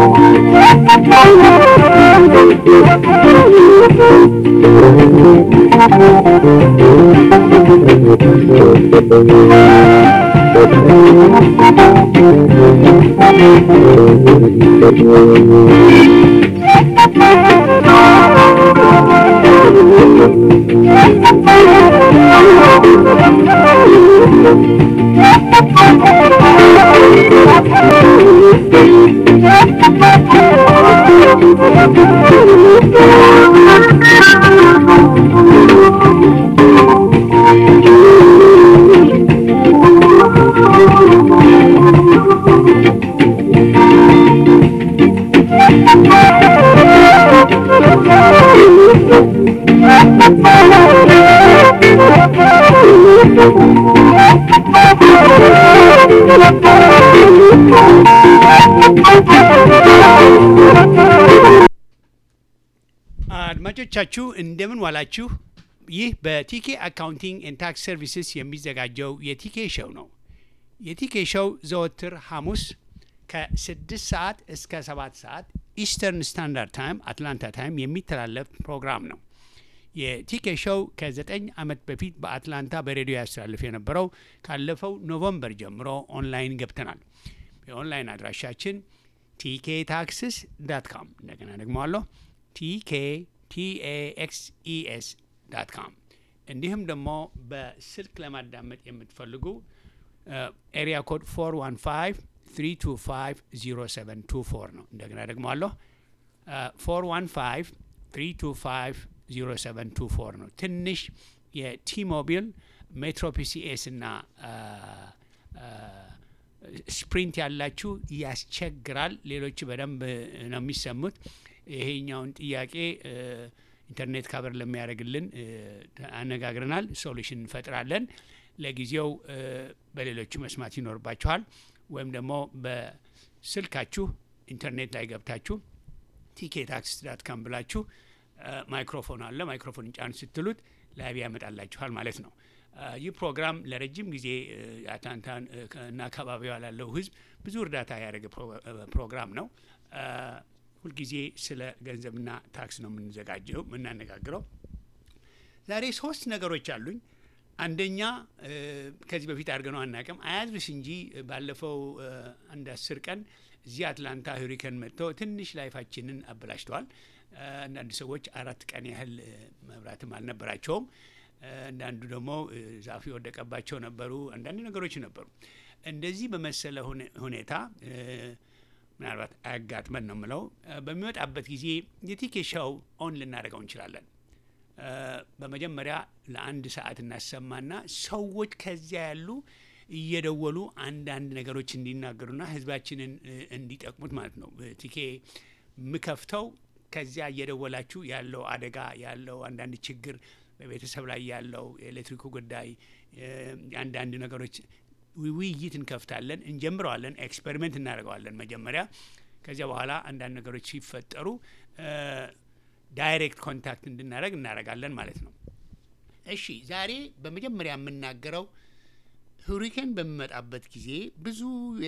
አድማጮቻችሁ እንደምን ዋላችሁ። ይህ በቲኬ አካውንቲንግ ኤንድ ታክስ ሰርቪስስ የሚዘጋጀው የቲኬ ሾው ነው። የቲኬ ሾው ዘወትር ሐሙስ ከስድስት ሰዓት እስከ ሰባት ሰዓት ኢስተርን ስታንዳርድ ታይም አትላንታ ታይም የሚተላለፍ ፕሮግራም ነው። የቲኬ ሾው ከዘጠኝ ዓመት በፊት በአትላንታ በሬዲዮ ያስተላልፍ የነበረው ካለፈው ኖቨምበር ጀምሮ ኦንላይን ገብተናል። የኦንላይን አድራሻችን ቲኬ ታክስስ ዳት ካም እንደገና ደግመዋለሁ ቲኬ ቲኤኤክስኢኤስ ዳት ካም እንዲሁም ደግሞ በስልክ ለማዳመጥ የምትፈልጉ ኤሪያ ኮድ 415 325 0724 ነው። እንደገና ደግመዋለሁ 415 325 0724 ነው። ትንሽ የቲሞቢል ሜትሮ ፒሲኤስ እና ስፕሪንት ያላችሁ ያስቸግራል። ሌሎቹ በደንብ ነው የሚሰሙት። ይሄኛውን ጥያቄ ኢንተርኔት ካቨር ለሚያደርግልን አነጋግረናል። ሶሉሽን እንፈጥራለን። ለጊዜው በሌሎቹ መስማት ይኖርባችኋል። ወይም ደግሞ በስልካችሁ ኢንተርኔት ላይ ገብታችሁ ቲኬ ታክስ ዳት ካም ብላችሁ ማይክሮፎን አለ ማይክሮፎን ጫን ስትሉት ላይቭ ያመጣላችኋል ማለት ነው። ይህ ፕሮግራም ለረጅም ጊዜ አትላንታን እና አካባቢዋ ላለው ሕዝብ ብዙ እርዳታ ያደረገ ፕሮግራም ነው። ሁልጊዜ ስለ ገንዘብና ታክስ ነው የምንዘጋጀው የምናነጋግረው። ዛሬ ሶስት ነገሮች አሉኝ። አንደኛ ከዚህ በፊት አድርገነው አናውቅም፣ አያዝብስ እንጂ ባለፈው አንድ አስር ቀን እዚህ አትላንታ ሁሪከን መጥተው ትንሽ ላይፋችንን አበላሽተዋል። አንዳንድ ሰዎች አራት ቀን ያህል መብራትም አልነበራቸውም። አንዳንዱ ደግሞ ዛፍ የወደቀባቸው ነበሩ። አንዳንድ ነገሮች ነበሩ። እንደዚህ በመሰለ ሁኔታ ምናልባት አያጋጥመን ነው የምለው። በሚወጣበት ጊዜ የቲኬ ሾው ኦን ልናደርገው እንችላለን። በመጀመሪያ ለአንድ ሰዓት እናሰማና ሰዎች ከዚያ ያሉ እየደወሉ አንዳንድ ነገሮች እንዲናገሩና ህዝባችንን እንዲጠቅሙት ማለት ነው። ቲኬ የምከፍተው ከዚያ እየደወላችሁ ያለው አደጋ ያለው አንዳንድ ችግር በቤተሰብ ላይ ያለው የኤሌክትሪኩ ጉዳይ አንዳንድ ነገሮች ውይይት እንከፍታለን፣ እንጀምረዋለን፣ ኤክስፐሪመንት እናደርገዋለን መጀመሪያ። ከዚያ በኋላ አንዳንድ ነገሮች ሲፈጠሩ ዳይሬክት ኮንታክት እንድናደረግ እናደርጋለን ማለት ነው። እሺ ዛሬ በመጀመሪያ የምናገረው ሁሪኬን በሚመጣበት ጊዜ ብዙ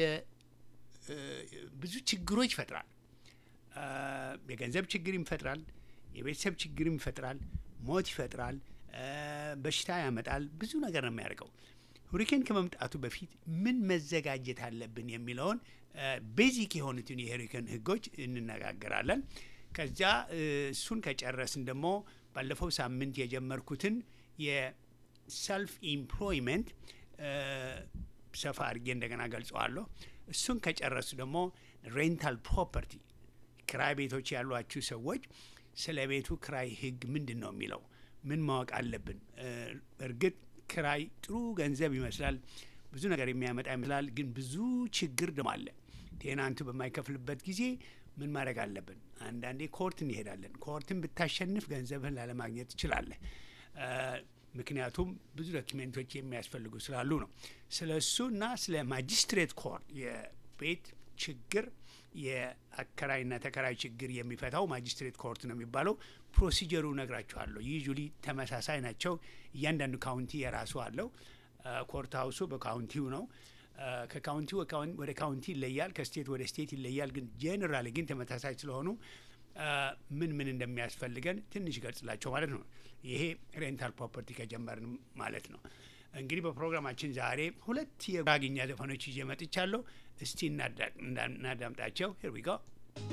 ብዙ ችግሮች ይፈጥራል። የገንዘብ ችግር ይፈጥራል፣ የቤተሰብ ችግር ይፈጥራል፣ ሞት ይፈጥራል፣ በሽታ ያመጣል። ብዙ ነገር ነው የሚያደርገው። ሁሪኬን ከመምጣቱ በፊት ምን መዘጋጀት አለብን የሚለውን ቤዚክ የሆኑትን የሁሪኬን ህጎች እንነጋገራለን። ከዚያ እሱን ከጨረስን ደግሞ ባለፈው ሳምንት የጀመርኩትን የሰልፍ ኢምፕሎይመንት ሰፋ አድርጌ እንደገና ገልጸዋለሁ። እሱን ከጨረሱ ደግሞ ሬንታል ፕሮፐርቲ ክራይ ቤቶች ያሏችሁ ሰዎች ስለ ቤቱ ክራይ ህግ ምንድን ነው የሚለው ምን ማወቅ አለብን? እርግጥ ክራይ ጥሩ ገንዘብ ይመስላል፣ ብዙ ነገር የሚያመጣ ይመስላል። ግን ብዙ ችግር ደግሞ አለ። ቴናንቱ በማይከፍልበት ጊዜ ምን ማድረግ አለብን? አንዳንዴ ኮርት እንሄዳለን። ኮርትን ብታሸንፍ ገንዘብህን ላለማግኘት ትችላለህ። ምክንያቱም ብዙ ዶኪሜንቶች የሚያስፈልጉ ስላሉ ነው። ስለ እሱ እና ስለ ማጅስትሬት ኮርት የቤት ችግር የአከራይና ተከራይ ችግር የሚፈታው ማጅስትሬት ኮርት ነው የሚባለው። ፕሮሲጀሩ ነግራችኋለሁ። ዩዥሊ ተመሳሳይ ናቸው። እያንዳንዱ ካውንቲ የራሱ አለው። ኮርት ሀውሱ በካውንቲው ነው። ከካውንቲ ወደ ካውንቲ ይለያል፣ ከስቴት ወደ ስቴት ይለያል። ግን ጄኔራሊ ግን ተመሳሳይ ስለሆኑ ምን ምን እንደሚያስፈልገን ትንሽ ይገልጽላቸው ማለት ነው። ይሄ ሬንታል ፕሮፐርቲ ከጀመርን ማለት ነው። እንግዲህ በፕሮግራማችን ዛሬ ሁለት የጉራግኛ ዘፈኖች ይዤ መጥቻለሁ። እስቲ እናዳምጣቸው። ሄር ዊ ጎ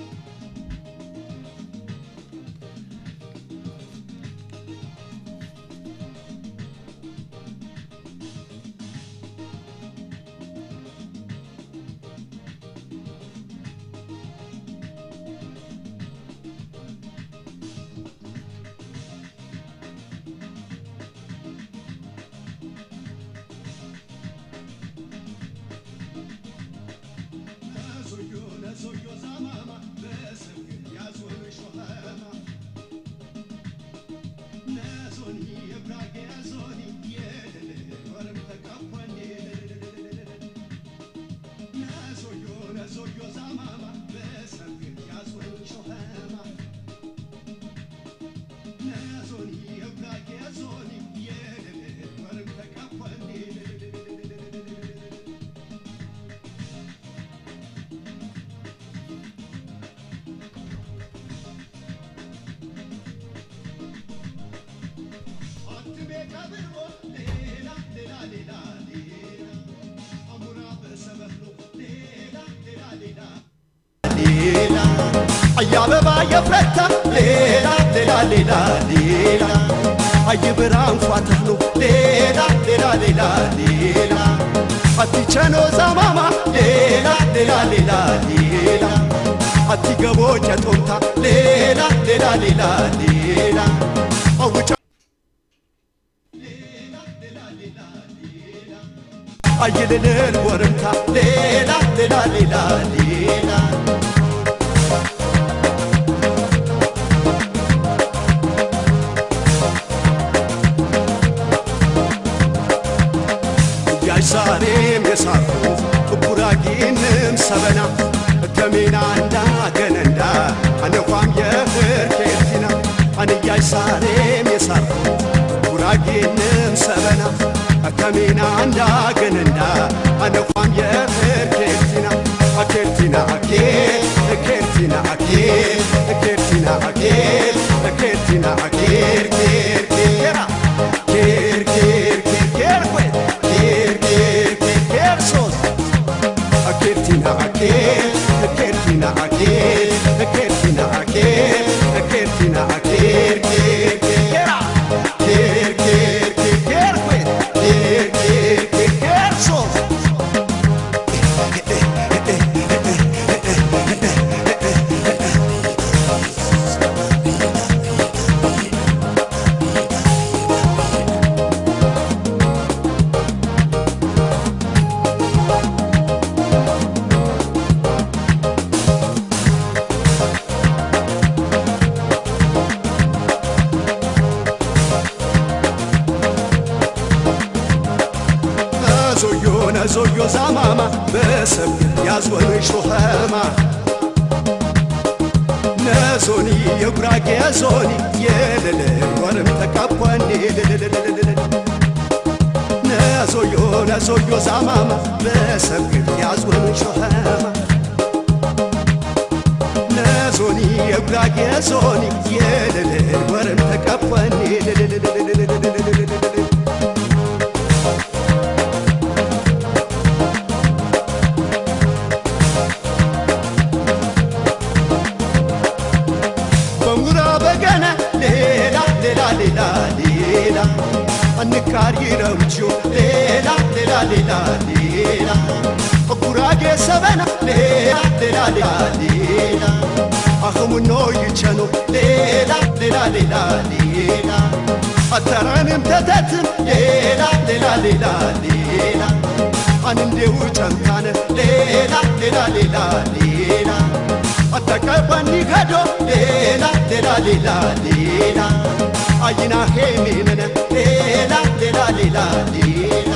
አያበባ የፍረታ ሌላ ሌላ ሌላ ሌላ አይብራ እንኳ ተህሎ ሌላ ሌላ ሌላ ሌላ አቲቸኖ ዛማማ ሌላ ሌላ ሌላ ሌላ አቲገቦ ጨጦምታ ሌላ ሌላ ሌላ ሌላ አውጫ አይልልል ወርምታ ሌላ ሌላ ሌላ ሌላ ዛሬም የሳርኩ ጉራጌንም ሰበና ከሜና እንዳ ገነንዳ አነኳም የፍር ኬርቲና አንያይ ሳሬም የሳርኩ ጉራጌንም ሰበና ከሜና እንዳ ገነንዳ አነኳም የፍር ኬርቲና ኬርቲና አኬር ኬርቲና አኬር ኬርቲና አኬር ኬርቲና አኬር ኬር ኬራ ኬር ኬር ኬር ኬር ወይ Kertina aker, kertina aker, kertina aker, kertina aker, ker kera, ker ker ker ker ker ker ker ker ker sos. ዞዮ ዛማማ በሰብ ያዝወኑ ሾኸማ ነዞኒ የጉራጌ ዞኒ የለለ ወርም ተቃቧኒ ነዞዮ ነዞዮ ዛማማ በሰብ ያዝወኑ ሾኸማ ነዞኒ የጉራጌ ዞኒ የለለ ወርም ተቃቧኒ ሌላ ሌላ አንካሪ ረምችዮ ሌላ ሌላ ሌላ ሌላ ጉራጌ ሰበና ሌላ ሌላ ሌላ ሌላ አኸሙኖ ይቸኖ ሌላ ሌላ ሌላ ሌላ አተራንም ተተትም ሌላ ሌላ ሌላ ሌላ አንንዴው ጨምታነ ሌላ ሌላ ሌላ ሌላ አተቀበኒ ገዶ ሌላ ሌላ ሌላ ሌላ አይና ሄሜነነ ሌላ ሌላ ሌላ ሌላ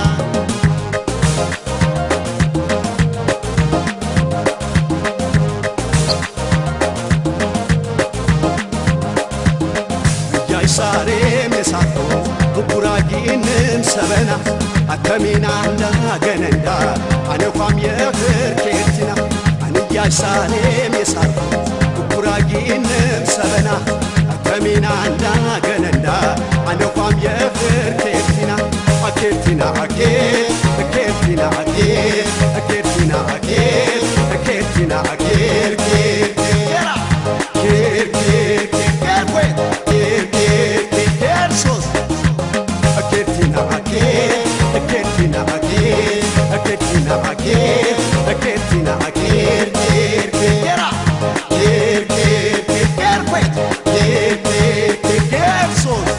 ያይሳሬም የሳቶ ጉራጊንም ሰበና አታ ከሚናና ገነንዳ አነኳም የኽር ኬርቲና አንያሳሌም የሳርኩ ጉራጊንም ሰበና ከሚናና ገነንዳ አነኳም የኽር ኬርቲና አኬርቲና አኬር ኬርቲና አኬር ኬርቲና አኬር ኬርቲና አኬር ኬር ኬራ ኬር ኬር ኬር ኬር ኬር ኬር ኬር ኬር ሶስት Aketina ake, aketina ake, aketina ake, aketina ake, ker kera, ker ker ker ker kwet, ker ker ker ker sos.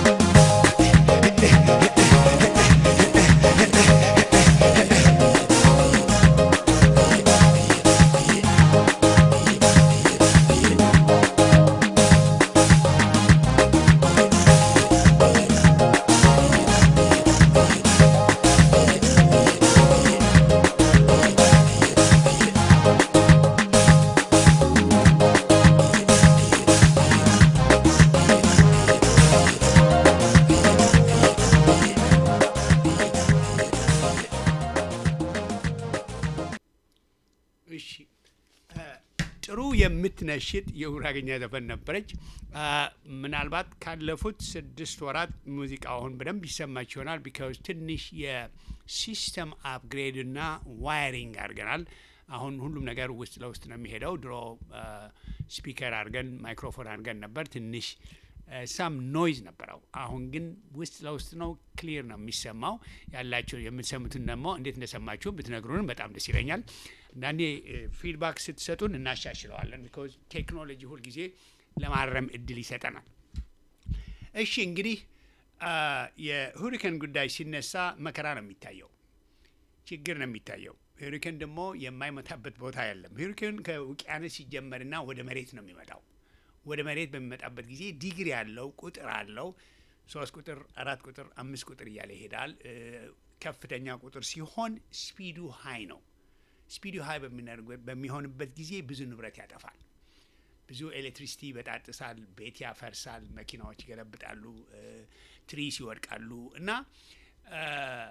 እሺ እ ጥሩ የምትነሽጥ የጉራግኛ ዘፈን ነበረች። አ፣ ምናልባት ካለፉት ስድስት ወራት ሙዚቃውን በደንብ ይሰማች ይሆናል። ቢካዝ ትንሽ የሲስተም አፕግሬድ እና ዋይሪንግ አድርገናል። አሁን ሁሉም ነገር ውስጥ ለውስጥ ነው የሚሄደው። ድሮ ስፒከር አድርገን ማይክሮፎን አድርገን ነበር ትንሽ ሳም ኖይዝ ነበረው። አሁን ግን ውስጥ ለውስጥ ነው፣ ክሊር ነው የሚሰማው። ያላቸው የምትሰሙትን ደግሞ እንዴት እንደሰማችሁ ብትነግሩንም በጣም ደስ ይለኛል። አንዳንዴ ፊድባክ ስትሰጡን እናሻሽለዋለን። ቢኮዝ ቴክኖሎጂ ሁልጊዜ ለማረም እድል ይሰጠናል። እሺ እንግዲህ አ፣ የሁሪከን ጉዳይ ሲነሳ መከራ ነው የሚታየው፣ ችግር ነው የሚታየው። ሁሪከን ደግሞ የማይመታበት ቦታ የለም። ሁሪከን ከውቅያኖስ ሲጀመርና ወደ መሬት ነው የሚመጣው። ወደ መሬት በሚመጣበት ጊዜ ዲግሪ ያለው ቁጥር አለው። ሶስት ቁጥር፣ አራት ቁጥር፣ አምስት ቁጥር እያለ ይሄዳል። እ፣ ከፍተኛ ቁጥር ሲሆን ስፒዱ ሀይ ነው። ስፒዱ ሀይ በሚነርግ- በሚሆንበት ጊዜ ብዙ ንብረት ያጠፋል። ብዙ ኤሌክትሪሲቲ ይበጣጥሳል፣ ቤት ያፈርሳል፣ መኪናዎች ይገለብጣሉ፣ እ፣ ትሪስ ይወድቃሉ እና እ፣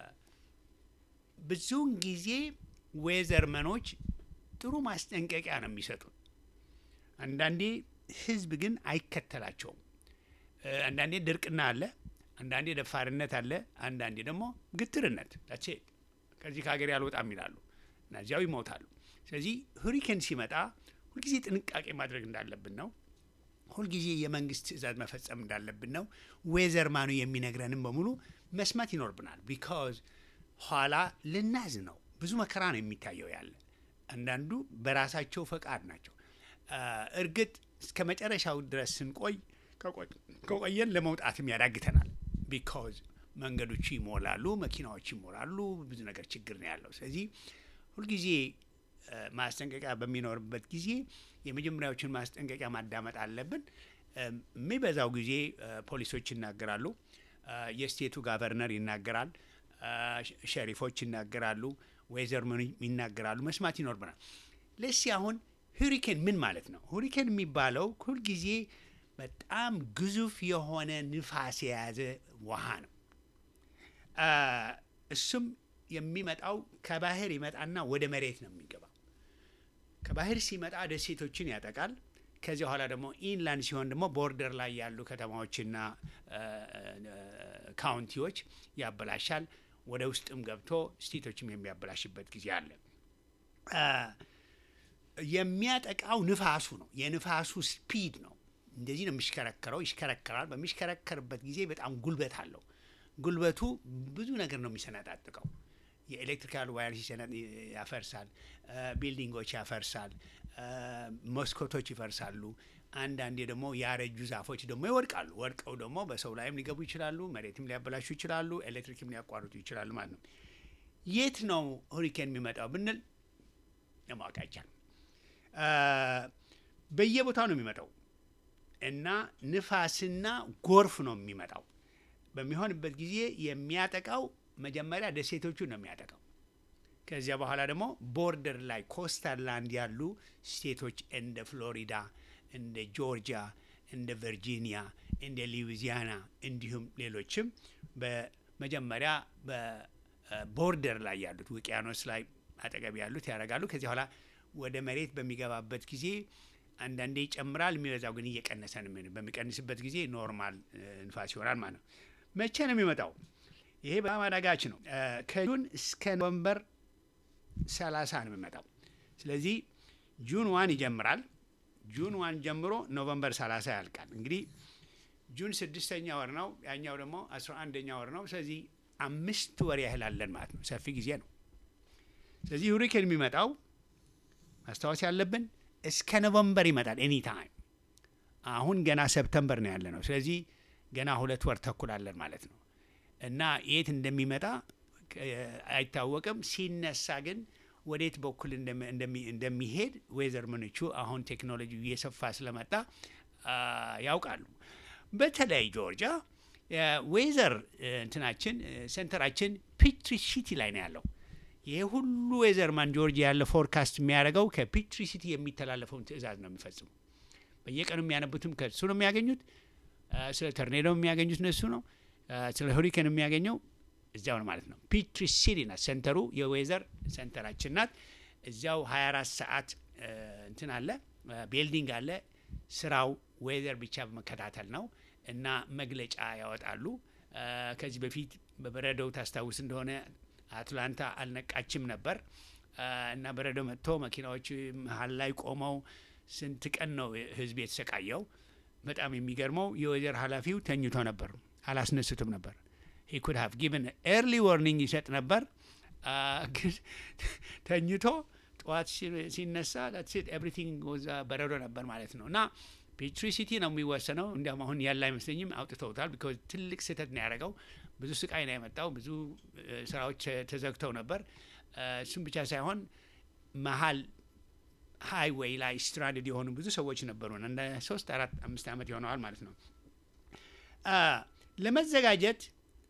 ብዙውን ጊዜ ዌዘርመኖች ጥሩ ማስጠንቀቂያ ነው የሚሰጡት። አንዳንዴ ህዝብ ግን አይከተላቸውም። እ፣ አንዳንዴ ድርቅና አለ፣ አንዳንዴ ደፋርነት አለ፣ አንዳንዴ ደግሞ ግትርነት ዳቼ ከዚህ ከሀገር ያልወጣም ይላሉ እና እዚያው ይሞታሉ። ስለዚህ ሁሪኬን ሲመጣ ሁልጊዜ ጥንቃቄ ማድረግ እንዳለብን ነው። ሁልጊዜ የመንግስት ትዕዛዝ መፈጸም እንዳለብን ነው። ዌዘርማኑ የሚነግረንም በሙሉ መስማት ይኖርብናል። ቢካዝ ኋላ ልናዝ ነው። ብዙ መከራ ነው የሚታየው ያለ አንዳንዱ በራሳቸው ፈቃድ ናቸው። አ፣ እርግጥ እስከ መጨረሻው ድረስ ስንቆይ ከቆ- ከቆየን ለመውጣትም ያዳግተናል። ቢካዝ መንገዶቹ ይሞላሉ፣ መኪናዎች ይሞላሉ፣ ብዙ ነገር ችግር ነው ያለው። ስለዚህ ሁልጊዜ አ፣ ማስጠንቀቂያ በሚኖርበት ጊዜ የመጀመሪያዎችን ማስጠንቀቂያ ማዳመጥ አለብን። እም፣ የሚበዛው ጊዜ አ፣ ፖሊሶች ይናገራሉ፣ አ፣ የስቴቱ ጋቨርነር ይናገራል፣ አ፣ ሸ- ሸሪፎች ይናገራሉ፣ ወይዘርመኑ ይናገራሉ። መስማት ይኖርብናል። ለሲ አሁን ሁሪኬን ምን ማለት ነው? ሁሪኬን የሚባለው ሁልጊዜ በጣም ግዙፍ የሆነ ንፋስ የያዘ ውሃ ነው። አ፣ እሱም የሚመጣው ከባህር ይመጣና ወደ መሬት ነው የሚገባው። ከባህር ሲመጣ ደሴቶችን ያጠቃል። ከዚያ በኋላ ደግሞ ኢንላንድ ሲሆን ደግሞ ቦርደር ላይ ያሉ ከተማዎችና አ፣ አ፣ ካውንቲዎች ያበላሻል። ወደ ውስጥም ገብቶ ስቴቶችም የሚያበላሽበት ጊዜ አለ። አ፣ የሚያጠቃው ንፋሱ ነው። የንፋሱ ስፒድ ነው። እንደዚህ ነው የሚሽከረከረው። ይሽከረከራል። በሚሽከረከርበት ጊዜ በጣም ጉልበት አለው። ጉልበቱ ብዙ ነገር ነው የሚሰነጣጥቀው። የኤሌክትሪካል ዋየር ሲሰነ- ያፈርሳል፣ አ፣ ቢልዲንጎች ያፈርሳል፣ አ፣ መስኮቶች ይፈርሳሉ። አንዳንዴ ደግሞ ያረጁ ዛፎች ደግሞ ይወድቃሉ። ወድቀው ደግሞ በሰው ላይም ሊገቡ ይችላሉ፣ መሬትም ሊያበላሹ ይችላሉ፣ ኤሌክትሪክም ሊያቋርጡ ይችላሉ ማለት ነው። የት ነው ሁሪኬን የሚመጣው ብንል ለማወቅ አይቻልም። አ፣ በየቦታው ነው የሚመጣው እና ንፋስና ጎርፍ ነው የሚመጣው። በሚሆንበት ጊዜ የሚያጠቃው መጀመሪያ ደሴቶቹን ነው የሚያጠቃው። ከዚያ በኋላ ደግሞ ቦርደር ላይ ኮስታል ላንድ ያሉ ስቴቶች እንደ ፍሎሪዳ፣ እንደ ጆርጂያ፣ እንደ ቨርጂኒያ፣ እንደ ሉዊዚያና እንዲሁም ሌሎችም በመጀመሪያ ቦርደር ላይ ያሉት ውቅያኖስ ላይ አጠገብ ያሉት ያደርጋሉ። ከዚህ በኋላ ወደ መሬት በሚገባበት ጊዜ አንዳንዴ ይጨምራል፣ የሚበዛው ግን እየቀነሰ ነው የሚሆነው። በሚቀንስበት ጊዜ ኖርማል እ፣ ንፋስ ይሆናል ማለት ነው። መቼ ነው የሚመጣው? ይሄ በጣም አዳጋች ነው። እ፣ ከጁን እስከ ኖቨምበር ሰላሳ ነው የሚመጣው። ስለዚህ ጁን ዋን ይጀምራል። ጁን ዋን ጀምሮ ኖቨምበር ሰላሳ ያልቃል። እንግዲህ ጁን ስድስተኛ ወር ነው፣ ያኛው ደግሞ አስራ አንደኛ ወር ነው። ስለዚህ አምስት ወር ያህል አለን ማለት ነው። ሰፊ ጊዜ ነው። ስለዚህ ሁሪኬን የሚመጣው ማስታወስ ያለብን እስከ ኖቨምበር ይመጣል ኤኒ ታይም። አሁን ገና ሰፕተምበር ነው ያለ ነው። ስለዚህ ገና ሁለት ወር ተኩል አለን ማለት ነው እና የት እንደሚመጣ እ፣ አይታወቅም። ሲነሳ ግን ወዴት በኩል እንደሚ- እንደሚ- እንደሚሄድ ዌዘር ምንቹ አሁን ቴክኖሎጂ እየሰፋ ስለመጣ አ፣ ያውቃሉ። በተለይ ጆርጂያ ዌዘር እንትናችን እ፣ ሴንተራችን ፒትሪ ሲቲ ላይ ነው ያለው። ይሄ ሁሉ ዌዘርማን ጆርጂያ ያለ ፎርካስት የሚያደርገው ከፒትሪ ሲቲ የሚተላለፈውን ትዕዛዝ ነው የሚፈጽሙ። በየቀኑ የሚያነቡትም ከሱ ነው የሚያገኙት። አ፣ ስለ ተርኔዶ የሚያገኙት እነሱ ነው። አ፣ ስለ ሁሪኬን የሚያገኘው እዚያው ነው ማለት ነው። ፒትሪ ሲቲ ናት ሴንተሩ፣ የዌዘር ሴንተራችን ናት። እዚያው 24 ሰዓት እ፣ እንትን አለ ቤልዲንግ አለ። ስራው ዌዘር ብቻ በመከታተል ነው እና መግለጫ ያወጣሉ። አ፣ ከዚህ በፊት በበረዶው ታስታውስ እንደሆነ አትላንታ አልነቃችም ነበር አ፣ እና በረዶ መጥቶ መኪናዎች መሀል ላይ ቆመው ስንት ቀን ነው ህዝብ የተሰቃየው። በጣም የሚገርመው የወይዘር ኃላፊው ተኝቶ ነበር፣ አላስነሱትም ነበር። ሂ ኩድ ሃቭ ጊቨን ኤርሊ ዋርኒንግ ይሰጥ ነበር፣ አ፣ ግን ተኝቶ ጠዋት ሲ- ሲነሳ ኤቭሪቲንግ በረዶ ነበር ማለት ነው። እና ፒትሪ ሲቲ ነው የሚወሰነው። እንዲያውም አሁን ያለ አይመስለኝም አውጥተውታል። ቢኮዝ ትልቅ ስህተት ነው ያደረገው። ብዙ ስቃይ ነው የመጣው። ብዙ እ፣ ስራዎች ተ- ተዘግተው ነበር። እ፣ እሱም ብቻ ሳይሆን መሀል ሃይዌይ ላይ ስትራንድድ የሆኑ ብዙ ሰዎች ነበሩ። እንደ ሶስት አራት አምስት ዓመት ይሆነዋል ማለት ነው። አ፣ ለመዘጋጀት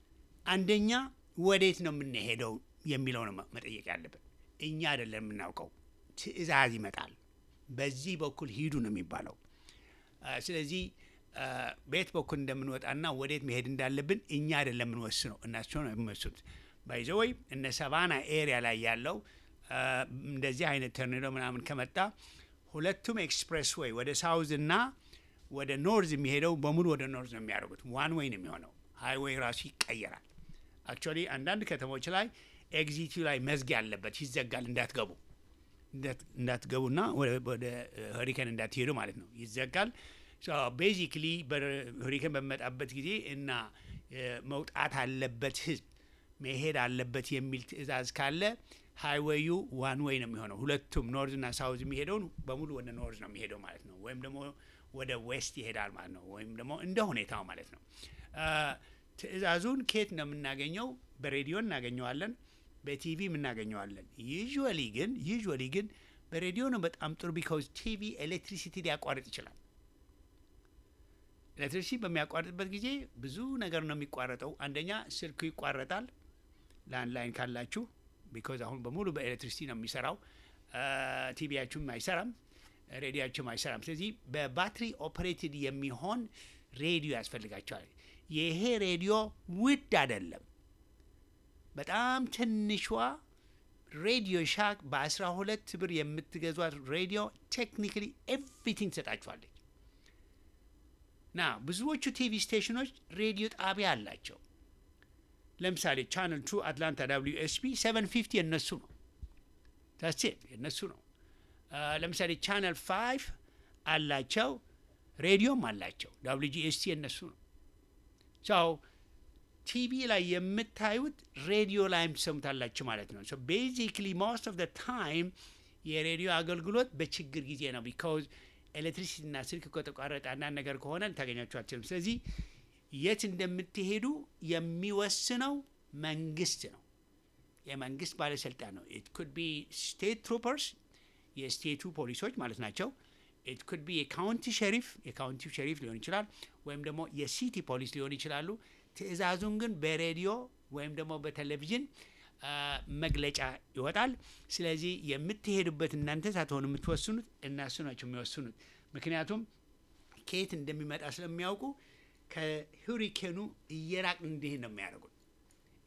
አንደኛ ወዴት ነው የምንሄደው የሚለው ነው መ- መጠየቅ ያለብን። እኛ አይደለም የምናውቀው፣ ትዕዛዝ ይመጣል። በዚህ በኩል ሂዱ ነው የሚባለው። አ፣ ስለዚህ አ፣ በየት በኩል እንደምንወጣና ወዴት መሄድ እንዳለብን እኛ አይደለም የምንወስነው፣ እናቸው ነው የሚወስኑት። ባይዘወይ እነ ሰቫና ኤሪያ ላይ ያለው አ፣ እንደዚህ አይነት ተርኔዶ ምናምን ከመጣ ሁለቱም ኤክስፕሬስ ዌይ ወደ ሳውዝ እና ወደ ኖርዝ የሚሄደው በሙሉ ወደ ኖርዝ ነው የሚያደርጉት። ዋን ዌይ ነው የሚሆነው። ሃይዌይ ራሱ ይቀየራል። አክቹዋሊ አንዳንድ ከተሞች ላይ ኤግዚቱ ላይ መዝጊያ አለበት፣ ይዘጋል። እንዳትገቡ እንዳት- እንዳትገቡና ወደ- ወደ ሆሪኬን እንዳትሄዱ ማለት ነው፣ ይዘጋል። ቤዚክሊ ሆሪኬን በሚመጣበት ጊዜ እና እ፣ መውጣት አለበት ህዝብ መሄድ አለበት የሚል ትዕዛዝ ካለ ሃይዌዩ ዋን ዌይ ነው የሚሆነው። ሁለቱም ኖርዝ እና ሳውዝ የሚሄደውን በሙሉ ወደ ኖርዝ ነው የሚሄደው ማለት ነው፣ ወይም ደግሞ ወደ ዌስት ይሄዳል ማለት ነው፣ ወይም ደግሞ እንደ ሁኔታው ማለት ነው። አ፣ ትዕዛዙን ከየት ነው የምናገኘው? በሬዲዮ እናገኘዋለን፣ በቲቪ እናገኘዋለን። ዩዥዋሊ ግን ዩዥዋሊ ግን በሬዲዮ ነው በጣም ጥሩ ቢካውዝ ቲቪ ኤሌክትሪሲቲ ሊያቋርጥ ይችላል። ኤሌክትሪሲቲ በሚያቋርጥበት ጊዜ ብዙ ነገር ነው የሚቋረጠው። አንደኛ ስልኩ ይቋረጣል፣ ላንድ ላይን ካላችሁ ቢኮዝ አሁን በሙሉ በኤሌክትሪሲቲ ነው የሚሰራው። ቲቪያችሁም አይሰራም፣ ሬዲያችሁም አይሰራም። ስለዚህ በባትሪ ኦፕሬትድ የሚሆን ሬዲዮ ያስፈልጋቸዋል። ይሄ ሬዲዮ ውድ አይደለም። በጣም ትንሿ ሬዲዮ ሻክ በአስራ ሁለት ብር የምትገዟት ሬዲዮ ቴክኒካሊ ኤቭሪቲንግ ትሰጣችኋለች። ና ብዙዎቹ ቲቪ ስቴሽኖች ሬዲዮ ጣቢያ አላቸው። ለምሳሌ ቻነል ቱ አትላንታ ዳብሊዩ ኤስፒ ሰቨን ፊፍቲ የነሱ ነው። ታሴት የነሱ ነው። አ፣ ለምሳሌ ቻነል ፋይቭ አላቸው፣ ሬዲዮም አላቸው። ዳብሊዩ ጂኤስቲ የነሱ ነው። ሰው ቲቪ ላይ የምታዩት ሬዲዮ ላይም ትሰሙታላችሁ ማለት ነው። ቤዚክሊ ሞስት ኦፍ ታይም የሬዲዮ አገልግሎት በችግር ጊዜ ነው። ቢካውዝ ኤሌክትሪሲቲና ስልክ ከተቋረጠ አንዳንድ ነገር ከሆነ ልታገኛችሁ አትችልም። ስለዚህ የት እንደምትሄዱ የሚወስነው መንግስት ነው። የመንግስት ባለስልጣን ነው። ኢት ኩድ ቢ ስቴት ትሩፐርስ የስቴቱ ፖሊሶች ማለት ናቸው። ኢት ኩድ ቢ የካውንቲ ሸሪፍ የካውንቲው ሸሪፍ ሊሆን ይችላል፣ ወይም ደግሞ የሲቲ ፖሊስ ሊሆን ይችላሉ። ትዕዛዙን ግን በሬዲዮ ወይም ደግሞ በቴሌቪዥን አ፣ መግለጫ ይወጣል። ስለዚህ የምትሄዱበት እናንተ ሳትሆኑ የምትወስኑት እነሱ ናቸው የሚወስኑት። ምክንያቱም ከየት እንደሚመጣ ስለሚያውቁ ከሁሪኬኑ እየራቅ እንዲህ ነው የሚያደርጉት።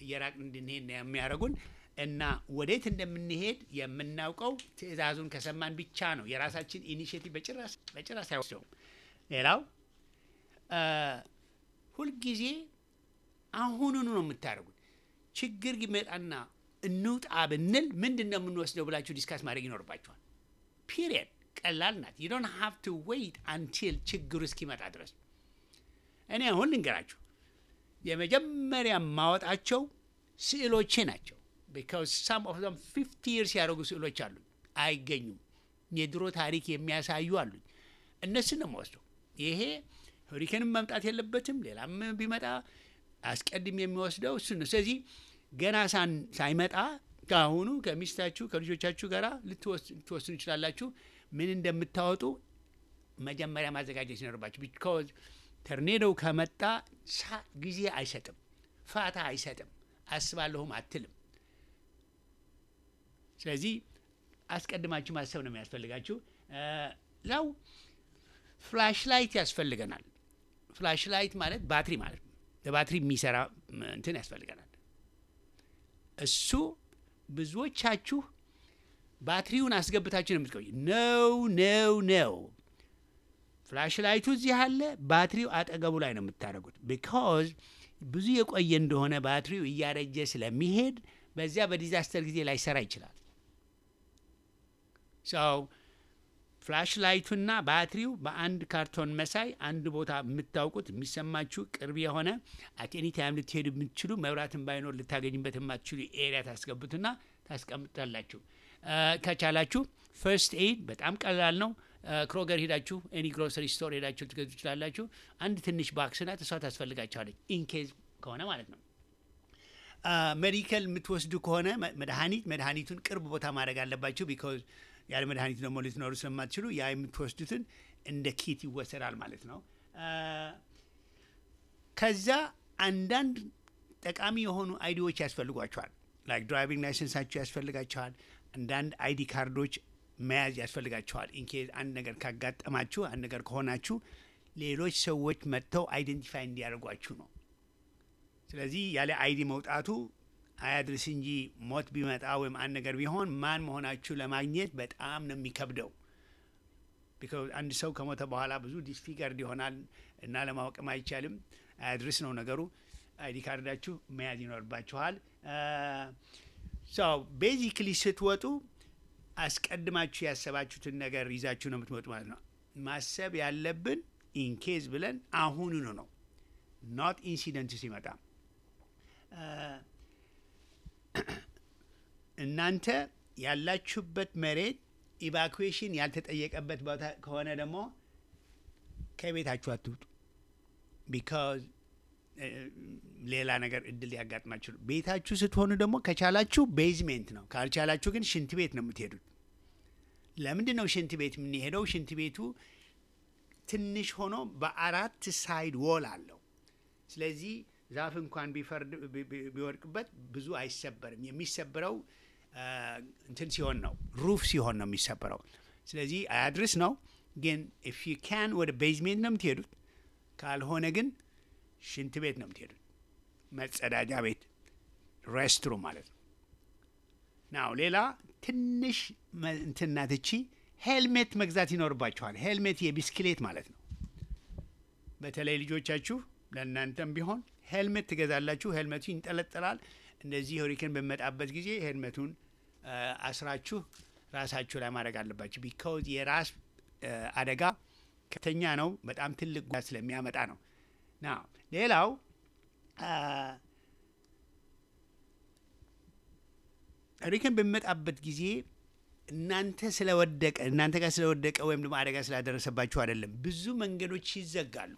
እየራቅን እንድንሄድ ነው የሚያደርጉን እና ወዴት እንደምንሄድ የምናውቀው ትዕዛዙን ከሰማን ብቻ ነው። የራሳችን ኢኒሽቲቭ በጭራሽ በጭራሽ አይወስደውም። ሌላው አ፣ ሁልጊዜ አሁኑኑ ነው የምታደርጉት። ችግር ይመጣና እንውጣ ብንል ምንድን ነው የምንወስደው ብላችሁ ዲስካስ ማድረግ ይኖርባችኋል። ፒሪየድ ቀላል ናት። ዩ ዶንት ሃቭ ቱ ዌይት አንቲል ችግሩ እስኪመጣ ድረስ። እኔ አሁን ልንገራችሁ የመጀመሪያ ማወጣቸው ስዕሎቼ ናቸው። ቢካዝ ሳም ኦፍ ዘም ፊፍቲ ይርስ ያደረጉ ስዕሎች አሉኝ፣ አይገኙም። የድሮ ታሪክ የሚያሳዩ አሉኝ። እነሱን ነው የምወስደው። ይሄ ሆሪኬንም መምጣት የለበትም። ሌላም ቢመጣ አስቀድም የሚወስደው እሱ ነው። ስለዚህ ገና ሳን- ሳይመጣ ከአሁኑ ከሚስታችሁ ከልጆቻችሁ ጋር ልትወስኑ ይችላላችሁ። ምን እንደምታወጡ መጀመሪያ ማዘጋጀት ሲኖርባችሁ። ቢካዝ ተርኔዶው ከመጣ ሳ- ጊዜ አይሰጥም፣ ፋታ አይሰጥም፣ አስባለሁም አትልም። ስለዚህ አስቀድማችሁ ማሰብ ነው የሚያስፈልጋችሁ። እ፣ ላው ፍላሽ ላይት ያስፈልገናል። ፍላሽ ላይት ማለት ባትሪ ማለት ነው። ለባትሪ የሚሰራ ም፣ እንትን ያስፈልገናል። እሱ ብዙዎቻችሁ ባትሪውን አስገብታችሁ ነው የምትቆዩ። ነው ነው ነው ፍላሽ ላይቱ እዚህ አለ፣ ባትሪው አጠገቡ ላይ ነው የምታደርጉት። ቢካዝ ብዙ የቆየ እንደሆነ ባትሪው እያረጀ ስለሚሄድ በዚያ በዲዛስተር ጊዜ ላይሰራ ይችላል። ሰው ፍላሽ ላይቱና ባትሪው በአንድ ካርቶን መሳይ አንድ ቦታ የምታውቁት የሚሰማችሁ ቅርብ የሆነ አት ኤኒ ታይም ልትሄዱ የምትችሉ መብራትን ባይኖር ልታገኝበት የማትችሉ ኤሪያ ታስገቡትና ታስቀምጣላችሁ። እ፣ ከቻላችሁ ፈርስት ኤድ በጣም ቀላል ነው። እ፣ ክሮገር ሄዳችሁ ኤኒ ግሮሰሪ ስቶር ሄዳችሁ ልትገዙ ትችላላችሁ። አንድ ትንሽ ባክስ ናት፣ እሷ ታስፈልጋችኋለች ኢንኬዝ ከሆነ ማለት ነው። ሜዲካል የምትወስዱ ከሆነ መ- መድኃኒት መድኃኒቱን ቅርብ ቦታ ማድረግ አለባችሁ። ቢካዝ ያለ መድኃኒት ደግሞ ልትኖሩ ስለማትችሉ ያ የምትወስዱትን እንደ ኪት ይወሰዳል ማለት ነው። አ፣ ከዛ አንዳንድ ጠቃሚ የሆኑ አይዲዎች ያስፈልጓቸዋል። ላይክ ድራይቪንግ ላይሰንሳችሁ ያስፈልጋቸዋል። አንዳንድ አይዲ ካርዶች መያዝ ያስፈልጋቸዋል። ኢንኬዝ አንድ ነገር ካጋጠማችሁ አንድ ነገር ከሆናችሁ ሌሎች ሰዎች መጥተው አይደንቲፋይ እንዲያደርጓችሁ ነው። ስለዚህ ያለ አይዲ መውጣቱ አያድርስ እንጂ ሞት ቢመጣ ወይም አንድ ነገር ቢሆን ማን መሆናችሁ ለማግኘት በጣም ነው የሚከብደው። ቢካዝ አንድ ሰው ከሞተ በኋላ ብዙ ዲስፊገርድ ይሆናል እና ለማወቅም አይቻልም። አያድርስ ነው ነገሩ። አይዲ ካርዳችሁ መያዝ ይኖርባችኋል። ሰው ቤዚክሊ ስትወጡ አስቀድማችሁ ያሰባችሁትን ነገር ይዛችሁ ነው የምትወጡ ማለት ነው። ማሰብ ያለብን ኢንኬዝ ብለን አሁኑኑ ነው ኖት ኢንሲደንት ሲመጣ እናንተ ያላችሁበት መሬት ኢቫኩዌሽን ያልተጠየቀበት ቦታ ከሆነ ደግሞ ከቤታችሁ አትውጡ። ቢካዝ ሌላ ነገር እድል ሊያጋጥማችሁ ነው። ቤታችሁ ስትሆኑ ደግሞ ከቻላችሁ ቤዝሜንት ነው፣ ካልቻላችሁ ግን ሽንት ቤት ነው የምትሄዱት። ለምንድን ነው ሽንት ቤት የምንሄደው? ሽንት ቤቱ ትንሽ ሆኖ በአራት ሳይድ ዎል አለው። ስለዚህ ዛፍ እንኳን ቢፈርድ ቢ- ቢ- ቢወድቅበት ብዙ አይሰበርም። የሚሰበረው አ፣ እንትን ሲሆን ነው፣ ሩፍ ሲሆን ነው የሚሰበረው። ስለዚህ አያድርስ ነው። ግን ኢፍ ዩ ካን ወደ ቤዝሜንት ነው የምትሄዱት። ካልሆነ ግን ሽንት ቤት ነው የምትሄዱት፣ መጸዳጃ ቤት ሬስትሩም ማለት ነው። ናው ሌላ ትንሽ መ- እንትን ናት እቺ ሄልሜት መግዛት ይኖርባችኋል። ሄልሜት የቢስክሌት ማለት ነው። በተለይ ልጆቻችሁ ለእናንተም ቢሆን ሄልሜት ትገዛላችሁ። ሄልሜቱ ይንጠለጠላል። እንደዚህ ሆሪኬን በሚመጣበት ጊዜ ሄልሜቱን አ፣ አስራችሁ ራሳችሁ ላይ ማድረግ አለባችሁ። ቢካውዝ የራስ አ፣ አደጋ ከፍተኛ ነው። በጣም ትልቅ ጉዳት ስለሚያመጣ ነው። ና ሌላው አ፣ ሆሪኬን በሚመጣበት ጊዜ እናንተ ስለወደቀ እናንተ ጋር ስለወደቀ ወይም ደግሞ አደጋ ስላደረሰባችሁ አይደለም። ብዙ መንገዶች ይዘጋሉ።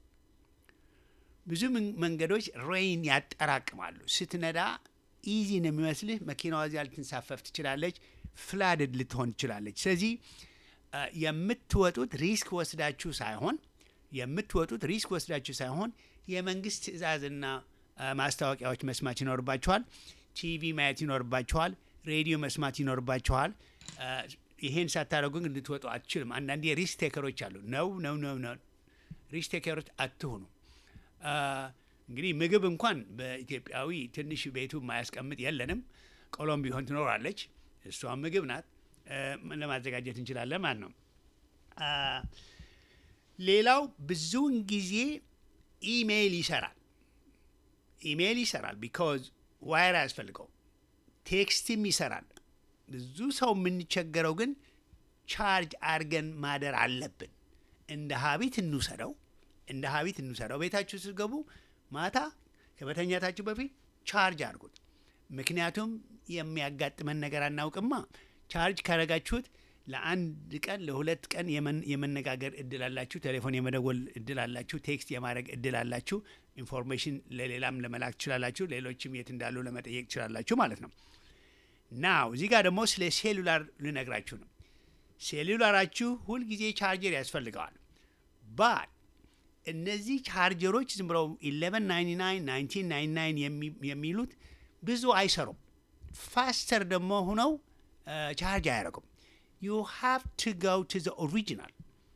ብዙ ምን- መንገዶች ሬይን ያጠራቅማሉ። ስትነዳ ኢዚ ነው የሚመስልህ። መኪናዋ እዚያ ልትንሳፈፍ ትችላለች። ፍላድድ ልትሆን ትችላለች። ስለዚህ አ፣ የምትወጡት ሪስክ ወስዳችሁ ሳይሆን የምትወጡት ሪስክ ወስዳችሁ ሳይሆን የመንግስት ትዕዛዝና አ፣ ማስታወቂያዎች መስማት ይኖርባችኋል። ቲቪ ማየት ይኖርባችኋል። ሬዲዮ መስማት ይኖርባችኋል። አ፣ ይሄን ሳታደርጉ ግን ልትወጡ አትችልም። አንዳንዴ ሪስክ ቴከሮች አሉ። ነው ነው ነው ነው ሪስክ ቴከሮች አትሁኑ። እንግዲህ ምግብ እንኳን በኢትዮጵያዊ ትንሽ ቤቱ የማያስቀምጥ የለንም። ቆሎም ቢሆን ትኖራለች። እሷም ምግብ ናት። እ፣ ለማዘጋጀት እንችላለን ማለት ነው። አ፣ ሌላው ብዙውን ጊዜ ኢሜይል ይሰራል። ኢሜይል ይሰራል ቢካዝ ዋይር አያስፈልገው። ቴክስትም ይሰራል። ብዙ ሰው የምንቸገረው ግን ቻርጅ አድርገን ማደር አለብን። እንደ ሀቢት እንውሰደው፣ እንደ ሀቢት እንውሰደው። ቤታችሁ ስትገቡ ማታ ከመተኛታችሁ በፊት ቻርጅ አድርጉት። ምክንያቱም የሚያጋጥመን ነገር አናውቅማ። ቻርጅ ካረጋችሁት ለአንድ ቀን ለሁለት ቀን የመን- የመነጋገር እድል አላችሁ። ቴሌፎን የመደወል እድል አላችሁ። ቴክስት የማድረግ እድል አላችሁ። ኢንፎርሜሽን ለሌላም ለመላክ ትችላላችሁ። ሌሎችም የት እንዳሉ ለመጠየቅ ትችላላችሁ ማለት ነው። ናው እዚህ ጋር ደግሞ ስለ ሴሉላር ልነግራችሁ ነው። ሴሉላራችሁ ሁልጊዜ ቻርጀር ያስፈልገዋል። ባት እነዚህ ቻርጀሮች ዝም ብለው 1199 1999 የሚ- የሚሉት ብዙ አይሰሩም። ፋስተር ደግሞ ሁነው ቻርጅ አያደርጉም። ዩ ሃቭ ቱ ጎ ቱ ዘ ኦሪጂናል።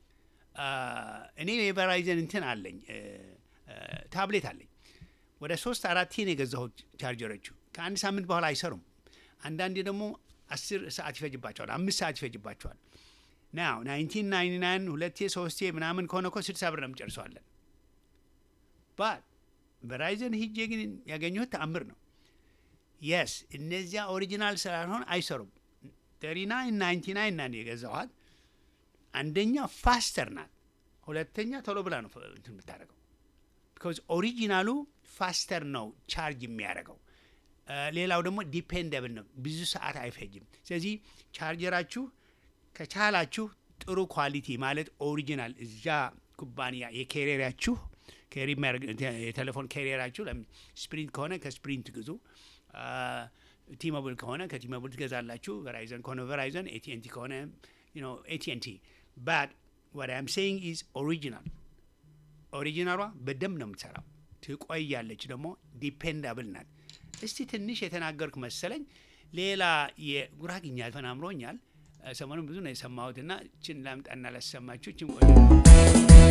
እኔ የቨራይዘን እንትን አለኝ እ፣ እ፣ ታብሌት አለኝ ወደ ሶስት አራት ነው የገዛሁት ቻርጀሮቹ ከአንድ ሳምንት በኋላ አይሰሩም። አንዳንዴ ደግሞ አስር ሰዓት ይፈጅባቸዋል፣ አምስት ሰዓት ይፈጅባቸዋል። ናው 1999 ሁለቴ ሶስቴ ምናምን ከሆነ እኮ ስድሳ ብር ነው የምጨርሰዋለን። ባት ቨራይዘን ሂጄ ግን ያገኘሁት ተአምር ነው። የስ እነዚያ ኦሪጂናል ስላልሆን አይሰሩም። 39 99 ናን የገዛኋት አንደኛ ፋስተር ናት፣ ሁለተኛ ቶሎ ብላ ነው እንትን የምታደርገው ቢካዝ ኦሪጂናሉ ፋስተር ነው ቻርጅ የሚያደርገው። እ፣ ሌላው ደግሞ ዲፔንደብል ነው፣ ብዙ ሰዓት አይፈጅም። ስለዚህ ቻርጀራችሁ ከቻላችሁ ጥሩ ኳሊቲ ማለት ኦሪጂናል እዛ ኩባንያ የኬሪየራችሁ ኬሪ የሚያደርግ- የቴሌፎን ኬሪየራችሁ ስፕሪንት ከሆነ ከስፕሪንት ግዙ። ቲሞብል ከሆነ ከቲሞብል ትገዛላችሁ። ቨራይዘን ከሆነ ቨራይዘን፣ ኤቲኤንቲ ከሆነ ኤቲኤንቲ ባት what I'm saying is ኦሪጂናል ኦሪጂናሏ በደንብ ነው የምትሰራው፣ ትቆያለች፣ ደግሞ ዲፔንዳብል ናት። እስቲ ትንሽ የተናገርኩ መሰለኝ። ሌላ የጉራግኛ ተናምሮኛል። ሰሞኑን ብዙ ነው የሰማሁትና ችን ላምጣና ላሰማችሁ። ችን ቆይ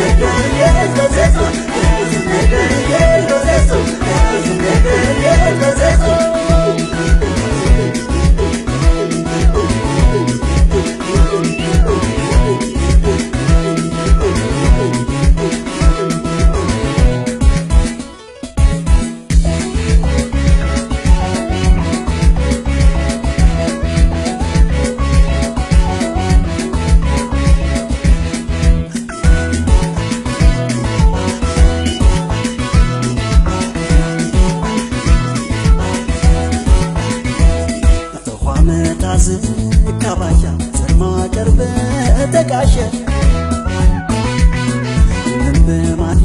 Yeah.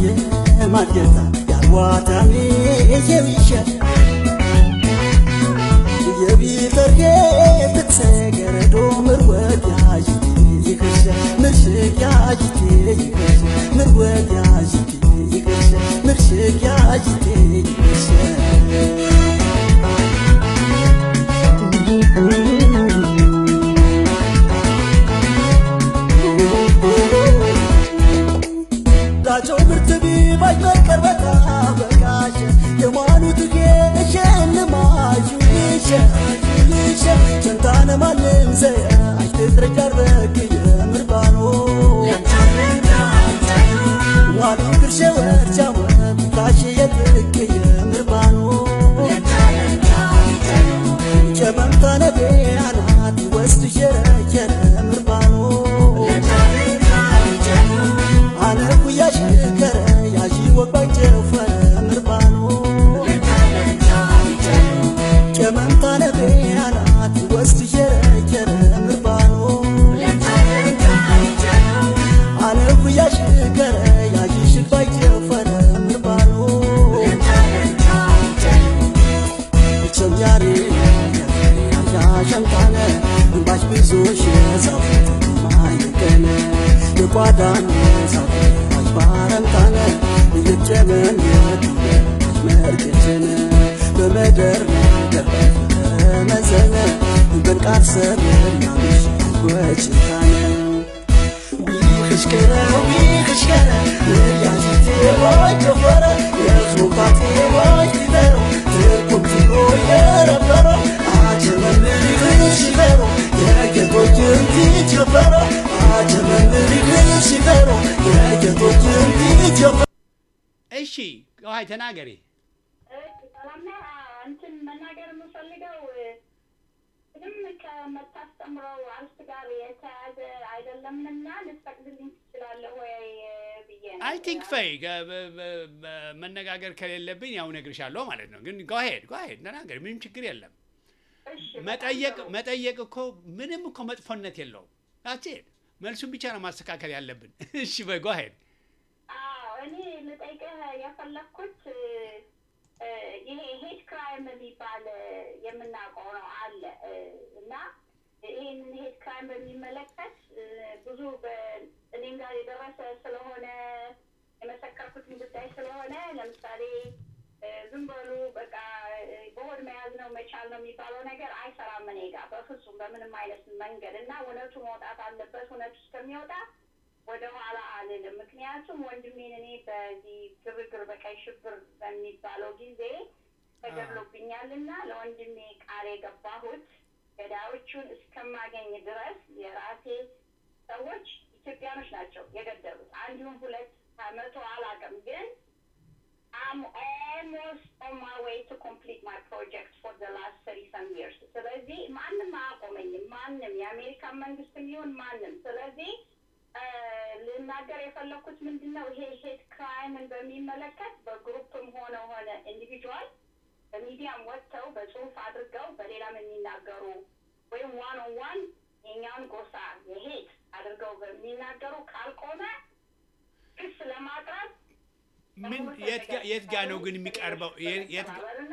ማጌታ ያልዋታኔ የብሸ የቢተርጌ ብትሰገረዶ ምርወት ያጅቴ ይክሸ ምርሽቅ ያጅቴ ይክሸ ምርወት ያጅቴ ይክሸ ምርሽቅ ያጅቴ ይክሸ ዳቸው ብርት ቢባይ መቀርበታ በቃሸ የማኑት ጌሸ ልማጁ ይሸ ይሸ ቸንታነ ማንም ዘያ አይትትረጃረክ የምርባኖ ዋሉ ግርሸ ወርቻወ ካሽ የትክ የምርባኖ ጨመምታነ ቤያናት ወስድ ሸረቸረ ምርባኖ አነ ጉያ ሽከረ ያዢ ወባይ ጨፈረ ምርባኖ ጨመምታነ ቤያናት ወስድ ሸረቸረ ምርባኖ አነ ጉያ ሽከረ ያዢ ሽባይ ጨፈረ ምርባኖ ቸምያሬ ያሸምጣነ እንባሽ ብዙ ሽዛው ማይቀነ የቋዳን ሳት ባረምጣነ እየጨመን መርገችን በመደር መዘነ በንቃት ሰብ ያምሽ ወጭታነ ዊኽሽከረ ዊኽሽከረ የያዚቴ ወይ ጀፈረ የሱባቴ ወይ ሊበሮ ትርኩምቲሮ የረበሮ አጀመምሪኽሽበሮ የጌቶችን ቲጀበሮ አጀመምሪኽሽበሮ የጌቶችን ቲጀበሮ እሺ ውሀይ ተናገሪ ሰላምና እንትን መናገር የምፈልገው ምንም ከምታስተምረው አርስት ጋር የተያዘ አይደለምና ልትፈቅድልኝ ትችላለህ ወይ ብዬ ነው። አይ ቲንክ ፈይ ገ- በ- በ- በ- መነጋገር ከሌለብኝ ያው እነግርሻለሁ ማለት ነው። ግን ጓሄድ ጓሄድ ተናገሪ፣ ምንም ችግር የለም። እሺ፣ መጠየቅ በጣም ጥሩ። መጠየቅ እኮ ምንም እኮ መጥፎነት የለውም። አትሄድ መልሱን ብቻ ነው ማስተካከል ያለብን። እሺ በይ ጓሄድ አዎ እኔ ልጠይቅህ የፈለግኩት እ፣ ይሄ ሄት ክራይም የሚባል እ፣ የምናውቀው ነው አለ እ፣ እና ይህንን ሄት ክራይም በሚመለከት እ፣ ብዙ በ- እኔም ጋር የደረሰ ስለሆነ የመሰከርኩትን ጉዳይ ስለሆነ ለምሳሌ እ፣ ዝም በሉ በቃ እ፣ በሆድ መያዝ ነው መቻል ነው የሚባለው ነገር አይሰራም እኔ ጋር በፍጹም በምንም አይነት መንገድ እና እውነቱ መውጣት አለበት። እውነቱ እስከሚወጣ ወደ ኋላ አልልም። ምክንያቱም ወንድሜን እኔ በዚህ ግርግር በቀይ ሽብር በሚባለው ጊዜ ተገድሎብኛል እና ለወንድሜ ቃል የገባሁት ገዳዮቹን እስከማገኝ ድረስ የራሴ ሰዎች ኢትዮጵያኖች ናቸው የገደሉት። አንዱም ሁለት መቶ አላውቅም፣ ግን አም ኦልሞስት ኦን ማይ ዌይ ቱ ኮምፕሊት ማይ ፕሮጀክት ፎር ዘ ላስት ሰሪ ሰም ይርስ። ስለዚህ ማንም አያቆመኝም፣ ማንም የአሜሪካን መንግስትም ይሁን ማንም። ስለዚህ እ፣ ልናገር የፈለኩት ምንድን ነው ይሄ ሄት ክራይምን በሚመለከት በግሩፕም ሆነ ሆነ ኢንዲቪጁዋል በሚዲያም ወጥተው በጽሁፍ አድርገው በሌላም የሚናገሩ ወይም ዋን ኦን ዋን የኛውን ጎሳ የሄት አድርገው በሚናገሩ ካልቆመ ክስ ለማቅረብ ምን የት ጋ- የት ጋ ነው ግን የሚቀርበው? የ- የት ጋ- እና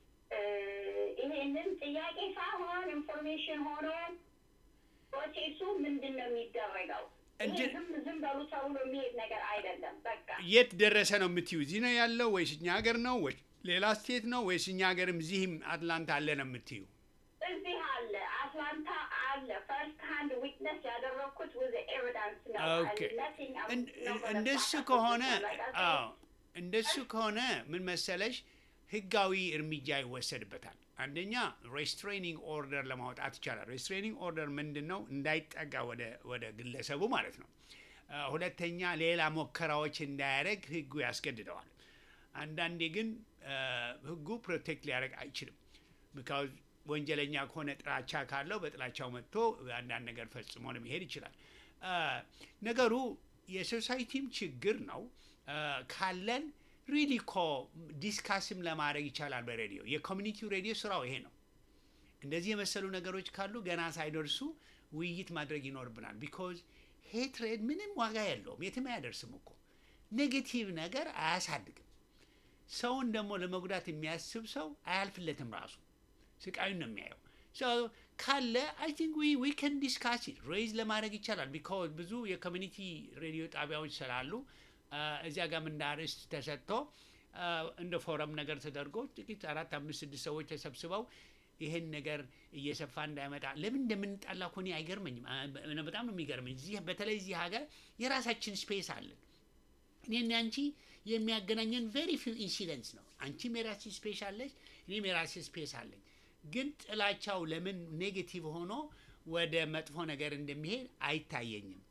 ይሄንን ጥያቄ ሳይሆን ኢንፎርሜሽን ሆኖ ፕሮሴሱ ምንድን ነው የሚደረገው? ይሄ እንድ- ዝም ዝም በሉ ተብሎ የሚሄድ ነገር አይደለም። በቃ የት ደረሰ ነው የምትዩ? እዚህ ነው ያለው ወይስ እኛ ሀገር ነው ወይስ ሌላ ስቴት ነው ወይስ እኛ ሀገርም እዚህም አትላንታ አለ ነው የምትዩ? እዚህ አለ፣ አትላንታ አለ። ፈርስት ሃንድ ዊትነስ ያደረግኩት with ኤቪደንስ ነው። ኦኬ Nothing else እን- ነው እን- በነፃ እንደሱ ተሰጥቶ ከሆነ like I said, አዎ እንደሱ ከሆነ ምን መሰለሽ ህጋዊ እርምጃ ይወሰድበታል። አንደኛ ሬስትሬኒንግ ኦርደር ለማውጣት ይቻላል። ሬስትሬኒንግ ኦርደር ምንድን ነው? እንዳይጠጋ ወደ ወደ ግለሰቡ ማለት ነው። አ፣ ሁለተኛ ሌላ ሙከራዎች እንዳያደርግ ህጉ ያስገድደዋል። አንዳንዴ ግን አ፣ ህጉ ፕሮቴክት ሊያደርግ አይችልም። ቢካዝ ወንጀለኛ ከሆነ ጥላቻ ካለው በጥላቻው መጥቶ አንዳንድ ነገር ፈጽሞ ለመሄድ ይችላል። አ፣ ነገሩ የሶሳይቲም ችግር ነው አ፣ ካለን ሪሊ ኮ ዲስካስም ለማድረግ ይቻላል። በሬዲዮ የኮሚኒቲው ሬዲዮ ስራው ይሄ ነው። እንደዚህ የመሰሉ ነገሮች ካሉ ገና ሳይደርሱ ውይይት ማድረግ ይኖርብናል። ቢኮዝ ሄትሬድ ምንም ዋጋ የለውም፣ የትም አያደርስም እኮ ኔጌቲቭ ነገር አያሳድግም። ሰውን ደግሞ ለመጉዳት የሚያስብ ሰው አያልፍለትም። ራሱ ስቃዩን ነው የሚያየው። ካለ አይ ቲንክ ዊ ዊ ከን ዲስካስ ኢት ሬይዝ ለማድረግ ይቻላል። ቢካዝ ብዙ የኮሚኒቲ ሬዲዮ ጣቢያዎች ስላሉ እዚያ ጋር እንደ አርዕስት ተሰጥቶ እንደ ፎረም ነገር ተደርጎ ጥቂት አራት አምስት ስድስት ሰዎች ተሰብስበው ይህን ነገር እየሰፋ እንዳይመጣ ለምን እንደምንጣላ እኮ እኔ አይገርመኝም። በጣም ነው የሚገርመኝ። እዚህ በተለይ እዚህ ሀገር የራሳችን ስፔስ አለን። እኔና አንቺ የሚያገናኘን ቬሪ ፊው ኢንሲደንትስ ነው። አንቺም የራሴ ስፔስ አለች፣ እኔም የራሴ ስፔስ አለኝ። ግን ጥላቻው ለምን ኔጌቲቭ ሆኖ ወደ መጥፎ ነገር እንደሚሄድ አይታየኝም።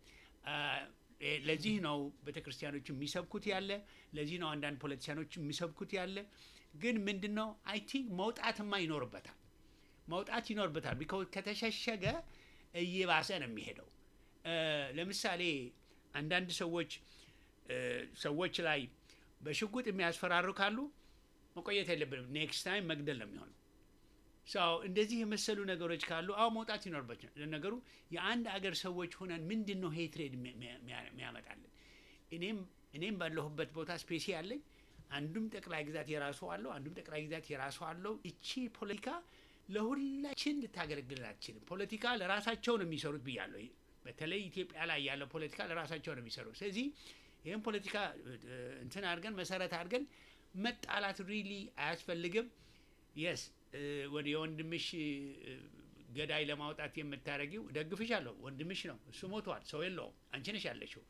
ለዚህ ነው ቤተ ክርስቲያኖች የሚሰብኩት ያለ፣ ለዚህ ነው አንዳንድ ፖለቲሲያኖች የሚሰብኩት ያለ። ግን ምንድን ነው አይ ቲንክ መውጣትማ ይኖርበታል፣ መውጣት ይኖርበታል። ቢካዝ ከተሸሸገ እየባሰ ነው የሚሄደው። ለምሳሌ አንዳንድ ሰዎች ሰዎች ላይ በሽጉጥ የሚያስፈራሩ ካሉ መቆየት የለብንም። ኔክስት ታይም መግደል ነው የሚሆነው። ሰው እንደዚህ የመሰሉ ነገሮች ካሉ አሁ መውጣት ይኖርባቸዋል። ለነገሩ የአንድ አገር ሰዎች ሆነን ምንድን ነው ሄትሬድ የሚያመጣልን? እኔም እኔም ባለሁበት ቦታ ስፔሲ አለኝ። አንዱም ጠቅላይ ግዛት የራሱ አለው፣ አንዱም ጠቅላይ ግዛት የራሱ አለው። እቺ ፖለቲካ ለሁላችን ልታገለግልን አትችልም። ፖለቲካ ለራሳቸው ነው የሚሰሩት ብያለሁ። በተለይ ኢትዮጵያ ላይ ያለው ፖለቲካ ለራሳቸው ነው የሚሰሩት። ስለዚህ ይህም ፖለቲካ እንትን አድርገን መሰረት አድርገን መጣላት ሪሊ አያስፈልግም። የስ ወደ የወንድምሽ ገዳይ ለማውጣት የምታደርጊው ደግፍሻለሁ። ወንድምሽ ነው፣ እሱ ሞቷል፣ ሰው የለውም። አንቺ ነሽ ያለሽው።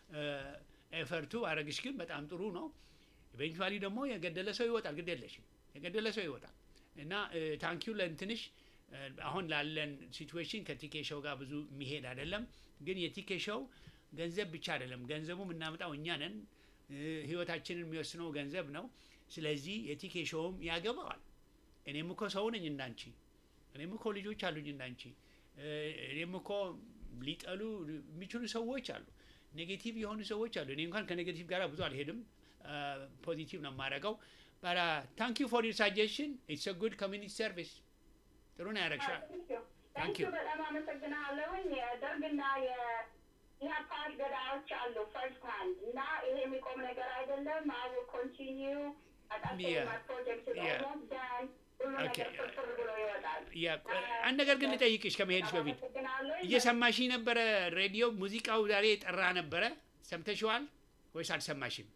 ኤፈርቱ አረግሽ ግን በጣም ጥሩ ነው። ኢቬንቹዋሊ ደግሞ የገደለ ሰው ይወጣል። ግድ የለሽም፣ የገደለ ሰው ይወጣል። እና ታንኪዩ ለእንትንሽ አሁን ላለን ሲትዌሽን ከቲኬ ሾው ጋር ብዙ የሚሄድ አይደለም። ግን የቲኬ ሾው ገንዘብ ብቻ አይደለም። ገንዘቡ የምናመጣው እኛ ነን። ህይወታችንን የሚወስነው ገንዘብ ነው። ስለዚህ የቲኬ ሾውም ያገባዋል። እኔም እኮ ሰው ነኝ እንዳንቺ። እኔም እኮ ልጆች አሉኝ እንዳንቺ። እኔም እኮ ሊጠሉ የሚችሉ ሰዎች አሉ። ኔጌቲቭ የሆኑ ሰዎች አሉ። እኔ እንኳን ከኔጌቲቭ ጋር ብዙ አልሄድም። ፖዚቲቭ ነው የማደርገው። ባራ ታንክ ዩ ፎር ዩር ሳጀሽን ኢትስ ጉድ ኮሚኒቲ ሰርቪስ። ጥሩ ነው ያደረግሻል። ታንክ ዩ በጣም አመሰግናለሁኝ። የደርግና የኢህአፓ ገዳዮች አሉ ፈርስት ሃንድ እና ይሄ የሚቆም ነገር አይደለም። አይ ዊል ኮንቲኒው ፕሮጀክት ኦልሞስት ዳን ሁሉ ነገር ፍርፍር ብሎ ይወጣል። አንድ ነገር ግን ልጠይቅሽ ከመሄድሽ በፊት እየሰማሽ ነበረ? ሬዲዮ ሙዚቃው ዛሬ የጠራ ነበረ። ሰምተሽዋል ወይስ አልሰማሽም?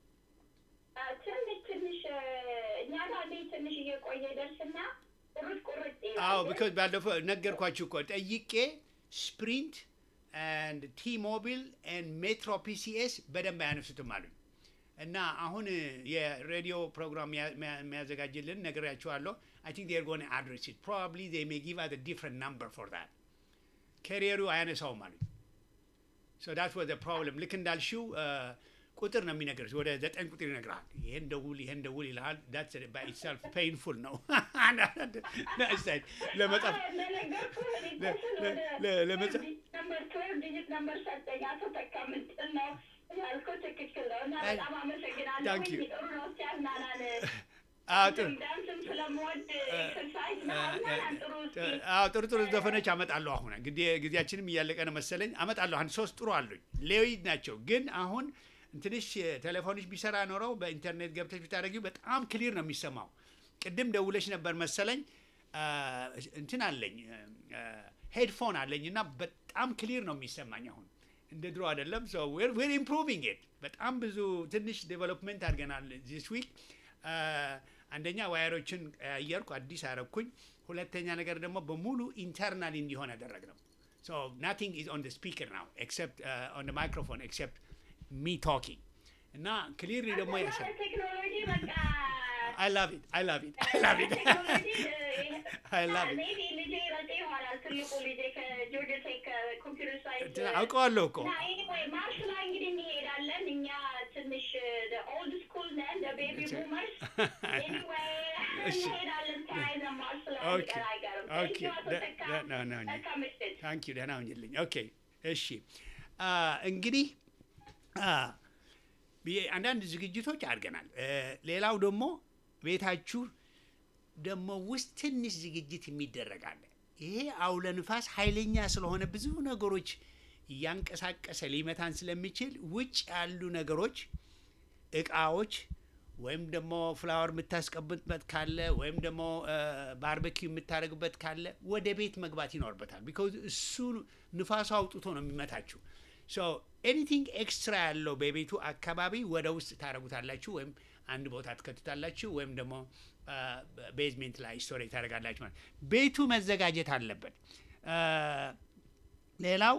ትንሽ ትንሽ እኛ ጋር ትንሽ እየቆየ ደርስና ቁርጥ ቁርጥ አዎ ቢኮዝ ባለፈው ነገርኳችሁ እኮ ጠይቄ ስፕሪንት ኤንድ ቲ ሞቢል ኤንድ ሜትሮ ፒሲኤስ በደንብ አያነሱትም አሉኝ። እና አሁን የሬዲዮ ፕሮግራም የሚያዘጋጅልን ነግሬያችኋለሁ። አይ ቲንክ ዴር ጎን አድሬስ ኢት ፕሮባብሊ ዜ ሜይ ጊቭ አስ ዲፍረንት ናምበር ፎር ዛት ካሪየሩ አያነሳውም አሉኝ። ሶ ዳት ዋዝ ፕሮብለም። ልክ እንዳልሽው ቁጥር ነው የሚነግርሽ። ወደ ዘጠኝ ቁጥር ይነግራል። ይሄን ደውል፣ ይሄን ደውል ይልሃል። ዳት ባይ ኢትሰልፍ ፔይንፉል ነው ለመጻፍ ለመጻፍ ነምበር ሰጠኝ አቶ ተካ ምንድን ነው ያልኩት ትክክል ነው። እና በጣም አመሰግናለሁ። Thank you. ጥሩ ነው ሲያዝናናን አዎ ጥሩ ዳንስም ስለምወድ ኤክሰርሳይዝ ምናምን ጥሩ እስኪ አዎ ጥሩ ጥሩ ዘፈኖች አመጣለሁ። አሁን እንግዲህ ጊዜያችንም እያለቀ ነው መሰለኝ። አመጣለሁ አንድ ሶስት ጥሩ አሉኝ። ሌዊድ ናቸው ግን አሁን ትንሽ ቴሌፎንሽ ቢሰራ ኖረው በኢንተርኔት ገብተሽ ብታደረጊው በጣም ክሊር ነው የሚሰማው። ቅድም ደውለሽ ነበር መሰለኝ እንትን አለኝ ሄድፎን አለኝ እና በጣም ክሊር ነው የሚሰማኝ አሁን እንደ ድሮ አይደለም። ሶ ዌር ኢምፕሩቪንግ ኢት በጣም ብዙ ትንሽ ዴቨሎፕመንት አድርገናል ዚስ ዊክ። አንደኛ ዋየሮችን ቀያየርኩ፣ አዲስ አረግኩኝ። ሁለተኛ ነገር ደግሞ በሙሉ ኢንተርናል እንዲሆን ያደረግ ነው። ሶ ናቲንግ ኢዝ ኦን ስፒከር ናው ኤክሰፕት ኦን ማይክሮፎን ኤክሰፕት ሚ ቶኪንግ እና ክሊርሊ ደግሞ ያሰ ቴክኖሎጂ በቃ አይ ላቭ ኢት አይ ላቭ ኢት አይ ላቭ ኢት I love it. ሜቢ ልጄ ረጤ ይሆናል ትልቁ ልጄ ከጆርጂያ ቴክ ኮምፒውተር ሳይንስ አውቀዋለሁ እኮ እና ኤኒዌይ ማርሽ ላይ እንግዲህ እንሄዳለን። እኛ ትንሽ ኦልድ ስኩል ነን ቤቢ ቡመርስ። ኤኒዌይ እሺ። እንሄዳለን ተያይዘን ማርሽ ላይ ኦኬ ቀር አይቀርም። ኦኬ Thank you አቶ ተካ። ደ- ደ- ደ- መልካም ምሽት። ታንክ ዩ ደህና ሁኝልኝ። ኦኬ እሺ አ፣ እንግዲህ አ፣ ብዬ- አንዳንድ ዝግጅቶች አድርገናል። እ፣ ሌላው ደግሞ ቤታችሁ ደግሞ ውስጥ ትንሽ ዝግጅት የሚደረግ አለ። ይሄ አውለ ንፋስ ኃይለኛ ስለሆነ ብዙ ነገሮች እያንቀሳቀሰ ሊመታን ስለሚችል ውጭ ያሉ ነገሮች እቃዎች ወይም ደግሞ ፍላወር የምታስቀምጥበት ካለ ወይም ደግሞ ባርበኪው የምታደርግበት ካለ ወደ ቤት መግባት ይኖርበታል። ቢካዝ እሱ ንፋሱ አውጥቶ ነው የሚመታችሁ። ሶ ኤኒቲንግ ኤክስትራ ያለው በቤቱ አካባቢ ወደ ውስጥ ታደርጉታላችሁ ወይም አንድ ቦታ ትከቱታላችሁ ወይም ደግሞ ቤዝሜንት ላይ ስቶሬጅ ታደርጋላችሁ ማለት ቤቱ መዘጋጀት አለበት። ሌላው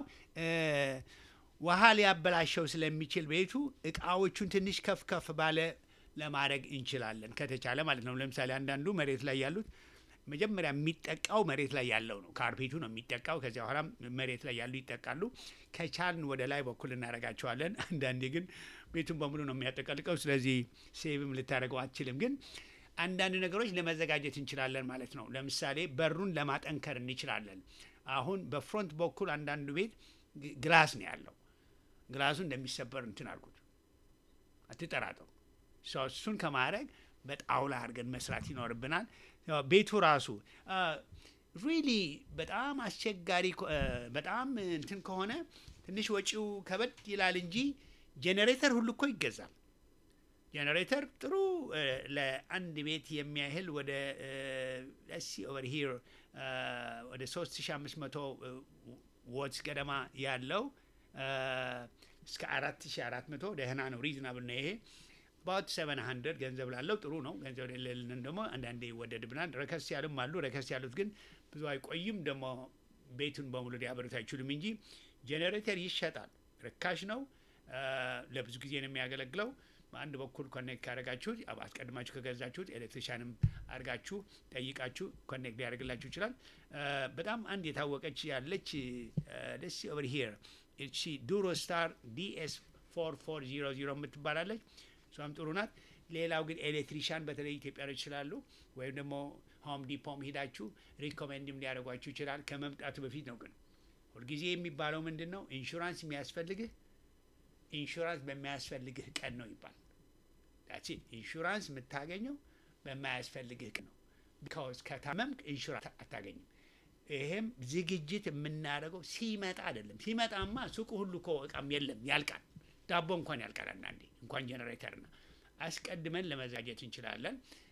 ውሃ ሊያበላሸው ስለሚችል ቤቱ እቃዎቹን ትንሽ ከፍ ከፍ ባለ ለማድረግ እንችላለን ከተቻለ ማለት ነው። ለምሳሌ አንዳንዱ መሬት ላይ ያሉት መጀመሪያ የሚጠቃው መሬት ላይ ያለው ነው። ካርፔቱ ነው የሚጠቃው። ከዚያ በኋላ መሬት ላይ ያሉ ይጠቃሉ። ከቻልን ወደ ላይ በኩል እናደርጋቸዋለን። አንዳንዴ ግን ቤቱን በሙሉ ነው የሚያጠቀልቀው። ስለዚህ ሴቭም ልታደርገው አትችልም። ግን አንዳንድ ነገሮች ለመዘጋጀት እንችላለን ማለት ነው። ለምሳሌ በሩን ለማጠንከር እንችላለን። አሁን በፍሮንት በኩል አንዳንዱ ቤት ግላስ ነው ያለው። ግላሱ እንደሚሰበር እንትን አድርጉት፣ አትጠራጠሩ። እሱን ከማድረግ በጣውላ አድርገን መስራት ይኖርብናል። ቤቱ ራሱ ሪሊ በጣም አስቸጋሪ በጣም እንትን ከሆነ ትንሽ ወጪው ከበድ ይላል እንጂ ጄኔሬተር ሁሉ እኮ ይገዛል። ጄኔሬተር ጥሩ ለአንድ ቤት የሚያህል ወደ ሲ ኦቨር ሂር ወደ 3500 ወትስ ገደማ ያለው እስከ 4400 ደህና ነው፣ ሪዝናብል ነው ይሄ አባት ሰቨን ሀንድረድ ገንዘብ ላለው ጥሩ ነው። ገንዘብ የሌለን ደግሞ አንዳንዴ ይወደድብናል። ረከስ ያሉም አሉ። ረከስ ያሉት ግን ብዙ አይቆይም። ደግሞ ቤቱን በሙሉ ሊያበሩት አይችሉም እንጂ ጄኔሬተር ይሸጣል። ርካሽ ነው። ለብዙ ጊዜ ነው የሚያገለግለው። በአንድ በኩል ኮኔክት ካደረጋችሁት አስቀድማችሁ ከገዛችሁት ኤሌክትሪሻንም አድርጋችሁ ጠይቃችሁ ኮኔክት ሊያደርግላችሁ ይችላል። በጣም አንድ የታወቀች ያለች ደስ ኦቨር ሂር እቺ ዱሮ ስታር ዲኤስ ፎር ፎር ዚሮ ዚሮ የምትባላለች እሷም ጥሩ ናት። ሌላው ግን ኤሌክትሪሻን በተለይ ኢትዮጵያኖች ስላሉ ወይም ደግሞ ሆም ዲፖም ሄዳችሁ ሪኮሜንድም ሊያደርጓችሁ ይችላል። ከመምጣቱ በፊት ነው። ግን ሁልጊዜ የሚባለው ምንድን ነው? ኢንሹራንስ የሚያስፈልግህ ኢንሹራንስ በማያስፈልግህ ቀን ነው ይባል። ዳትስ ኢት። ኢንሹራንስ የምታገኘው በማያስፈልግህ ቀን ነው። ቢካውዝ ከታመምክ ኢንሹራንስ አታገኝም። ይሄም ዝግጅት የምናደርገው ሲመጣ አይደለም። ሲመጣማ ሱቁ ሁሉ እኮ እቃም የለም ያልቃል። ዳቦ እንኳን ያልቃል አንዳንዴ እንኳን ጀነሬተርና አስቀድመን ለመዘጋጀት እንችላለን።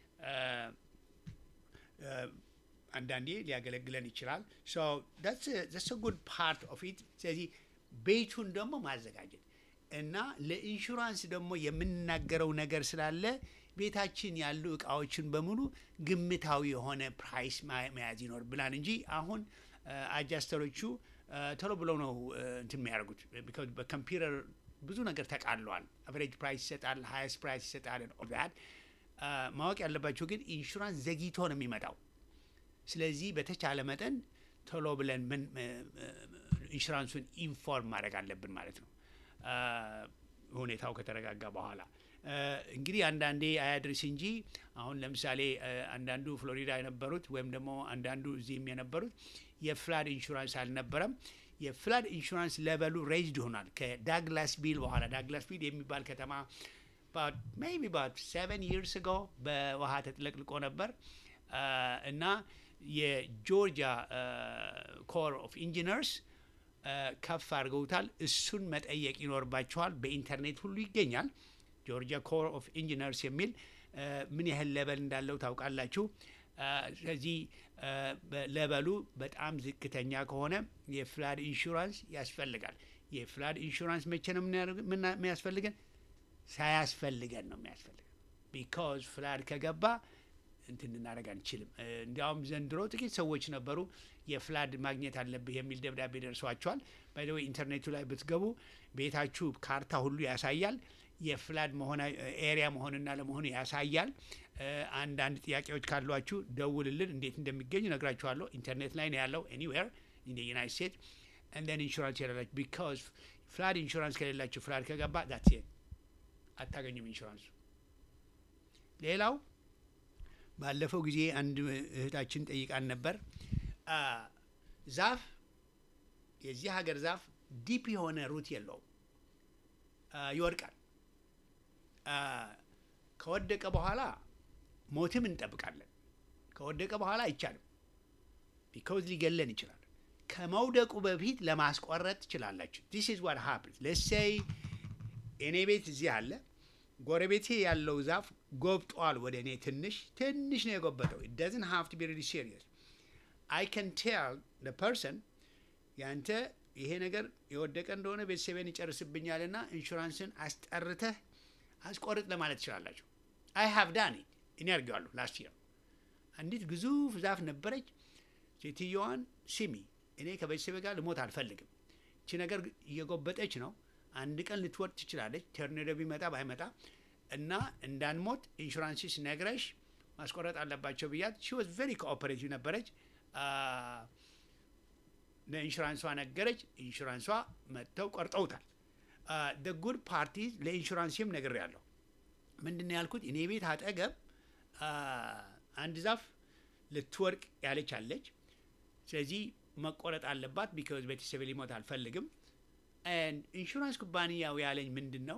አንዳንዴ ሊያገለግለን ይችላል። ስ ጉድ ፓርት ኦፍ ኢት። ስለዚህ ቤቱን ደግሞ ማዘጋጀት እና ለኢንሹራንስ ደግሞ የምንናገረው ነገር ስላለ ቤታችን ያሉ እቃዎችን በሙሉ ግምታዊ የሆነ ፕራይስ መያዝ ይኖርብናል እንጂ አሁን አጃስተሮቹ ቶሎ ብለው ነው እንትን የሚያደርጉት ቢካዝ በኮምፒውተር ብዙ ነገር ተቃለዋል። አቨሬጅ ፕራይስ ይሰጣል፣ ሀይስት ፕራይስ ይሰጣል። ኦልዳት ማወቅ ያለባቸው ግን ኢንሹራንስ ዘግይቶ ነው የሚመጣው። ስለዚህ በተቻለ መጠን ቶሎ ብለን ምን ኢንሹራንሱን ኢንፎርም ማድረግ አለብን ማለት ነው ሁኔታው ከተረጋጋ በኋላ። እንግዲህ አንዳንዴ አያድርስ እንጂ አሁን ለምሳሌ አንዳንዱ ፍሎሪዳ የነበሩት ወይም ደግሞ አንዳንዱ እዚህም የነበሩት የፍላድ ኢንሹራንስ አልነበረም። የፍላድ ኢንሹራንስ ሌቨሉ ሬይዝድ ይሆናል ከዳግላስ ቢል በኋላ። ዳግላስ ቢል የሚባል ከተማ ሜይ ቢ ባት ሰቨን ይርስ ጎ በውሃ ተጥለቅልቆ ነበር እና የጆርጂያ ኮር ኦፍ ኢንጂነርስ ከፍ አድርገውታል። እሱን መጠየቅ ይኖርባቸዋል። በኢንተርኔት ሁሉ ይገኛል። ጆርጂያ ኮር ኦፍ ኢንጂነርስ የሚል ምን ያህል ሌቨል እንዳለው ታውቃላችሁ። ስለዚህ ሌቨሉ በጣም ዝቅተኛ ከሆነ የፍላድ ኢንሹራንስ ያስፈልጋል። የፍላድ ኢንሹራንስ መቼ ነው የሚያስፈልገን? ሳያስፈልገን ነው የሚያስፈልገን። ቢካዝ ፍላድ ከገባ እንትን ልናደርግ አንችልም። እንዲያውም ዘንድሮ ጥቂት ሰዎች ነበሩ የፍላድ ማግኘት አለብህ የሚል ደብዳቤ ደርሷቸዋል። ባይደወይ ኢንተርኔቱ ላይ ብትገቡ ቤታችሁ ካርታ ሁሉ ያሳያል። የፍላድ መሆን ኤሪያ መሆንና ለመሆኑ ያሳያል። አንዳንድ ጥያቄዎች ካሏችሁ ደውልልን፣ እንዴት እንደሚገኝ ነግራችኋለሁ። ኢንተርኔት ላይ ነው ያለው ኤኒዌር ኢን ዩናይት ስቴትስ እንደን ኢንሹራንስ የሌላችሁ ቢካዝ ፍላድ ኢንሹራንስ ከሌላችሁ ፍላድ ከገባ ዳትስ ኢት አታገኙም ኢንሹራንሱ። ሌላው ባለፈው ጊዜ አንድ እህታችን ጠይቃን ነበር። ዛፍ የዚህ ሀገር ዛፍ ዲፕ የሆነ ሩት የለውም፣ ይወድቃል። ከወደቀ በኋላ ሞትም እንጠብቃለን። ከወደቀ በኋላ አይቻልም፣ ቢካውዝ ሊገለን ይችላል። ከመውደቁ በፊት ለማስቆረጥ ትችላላችሁ። ዲስ ኢዝ ዋት ሃፕንስ ሌትስ ሴይ እኔ ቤት እዚህ አለ ጎረቤቴ ያለው ዛፍ ጎብጧል ወደ እኔ ትንሽ ትንሽ ነው የጎበጠው ደዝን ሃቭ ቱ ቢ ሪሊ ሲሪየስ አይ ከን ቴል ደ ፐርሰን ያንተ ይሄ ነገር የወደቀ እንደሆነ ቤተሰቤን ይጨርስብኛልና ኢንሹራንስን አስጠርተህ አስቆርጥ ለማለት ትችላላችሁ። አይ ሃቭ ዳን ኢት እኔ አድርጌዋለሁ ላስት ይር። አንዲት ግዙፍ ዛፍ ነበረች። ሴትየዋን ስሚ፣ እኔ ከቤተሰቤ ጋር ልሞት አልፈልግም። እቺ ነገር እየጎበጠች ነው። አንድ ቀን ልትወድ ትችላለች፣ ቶርኔዶ ቢመጣ ባይመጣ እና እንዳንሞት ኢንሹራንስስ ነግረሽ ማስቆረጥ አለባቸው ብያት። ሺ ዋዝ ቬሪ ኮኦፐሬቲቭ ነበረች። ለኢንሹራንሷ ነገረች። ኢንሹራንሷ መጥተው ቆርጠውታል። ደ ጉድ ፓርቲ ለኢንሹራንስም ነግሬ ያለሁ ምንድን ነው ያልኩት? እኔ ቤት አጠገብ አንድ ዛፍ ልትወድቅ ያለች አለች። ስለዚህ መቆረጥ አለባት ቢካዝ ቤተሰብ ሊሞት አልፈልግም። ኢንሹራንስ ኩባንያው ያለኝ ምንድን ነው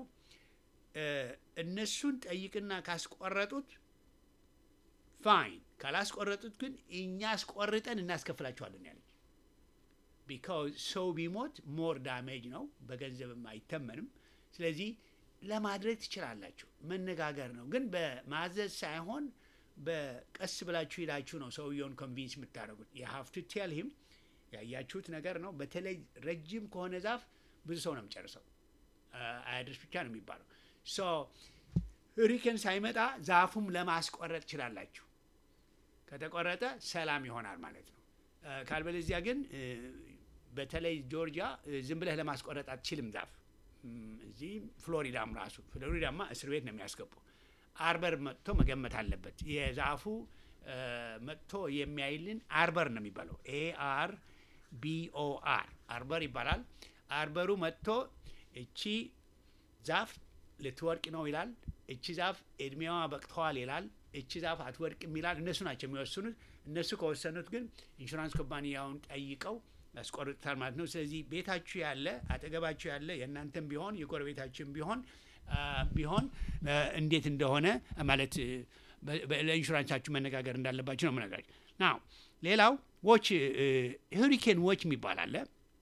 እነሱን ጠይቅና ካስቆረጡት ፋይን፣ ካላስቆረጡት ግን እኛ አስቆርጠን እናስከፍላቸዋለን ያለች። ቢካዝ ሰው ቢሞት ሞር ዳሜጅ ነው፣ በገንዘብም አይተመንም። ስለዚህ ለማድረግ ትችላላችሁ፣ መነጋገር ነው። ግን በማዘዝ ሳይሆን በቀስ ብላችሁ ሄዳችሁ ነው ሰውየውን ኮንቪንስ የምታደርጉት። የሀፍ ቱ ቴል ሂም ያያችሁት ነገር ነው። በተለይ ረጅም ከሆነ ዛፍ ብዙ ሰው ነው የሚጨርሰው፣ አያድርስ ብቻ ነው የሚባለው። ሶ ሁሪኬን ሳይመጣ ዛፉም ለማስቆረጥ ትችላላችሁ። ከተቆረጠ ሰላም ይሆናል ማለት ነው። ካልበለዚያ ግን በተለይ ጆርጂያ ዝም ብለህ ለማስቆረጥ አትችልም ዛፍ። እዚህ ፍሎሪዳም ራሱ ፍሎሪዳማ እስር ቤት ነው የሚያስገቡ። አርበር መጥቶ መገመት አለበት። የዛፉ መጥቶ የሚያይልን አርበር ነው የሚባለው። ኤ አር ቢኦ አር አርበር ይባላል። አርበሩ መጥቶ እቺ ዛፍ ልትወድቅ ነው ይላል። እቺ ዛፍ እድሜዋ በቅተዋል ይላል። እቺ ዛፍ አትወድቅም ይላል። እነሱ ናቸው የሚወስኑት። እነሱ ከወሰኑት ግን ኢንሹራንስ ኩባንያውን ጠይቀው ያስቆርጡታል ማለት ነው። ስለዚህ ቤታችሁ ያለ አጠገባችሁ ያለ የእናንተም ቢሆን የጎረቤታችን ቢሆን ቢሆን እንዴት እንደሆነ ማለት ለኢንሹራንሳችሁ መነጋገር እንዳለባችሁ ነው የምነግራችሁ። ናው ሌላው ዎች ሁሪኬን ዎች የሚባል አለ።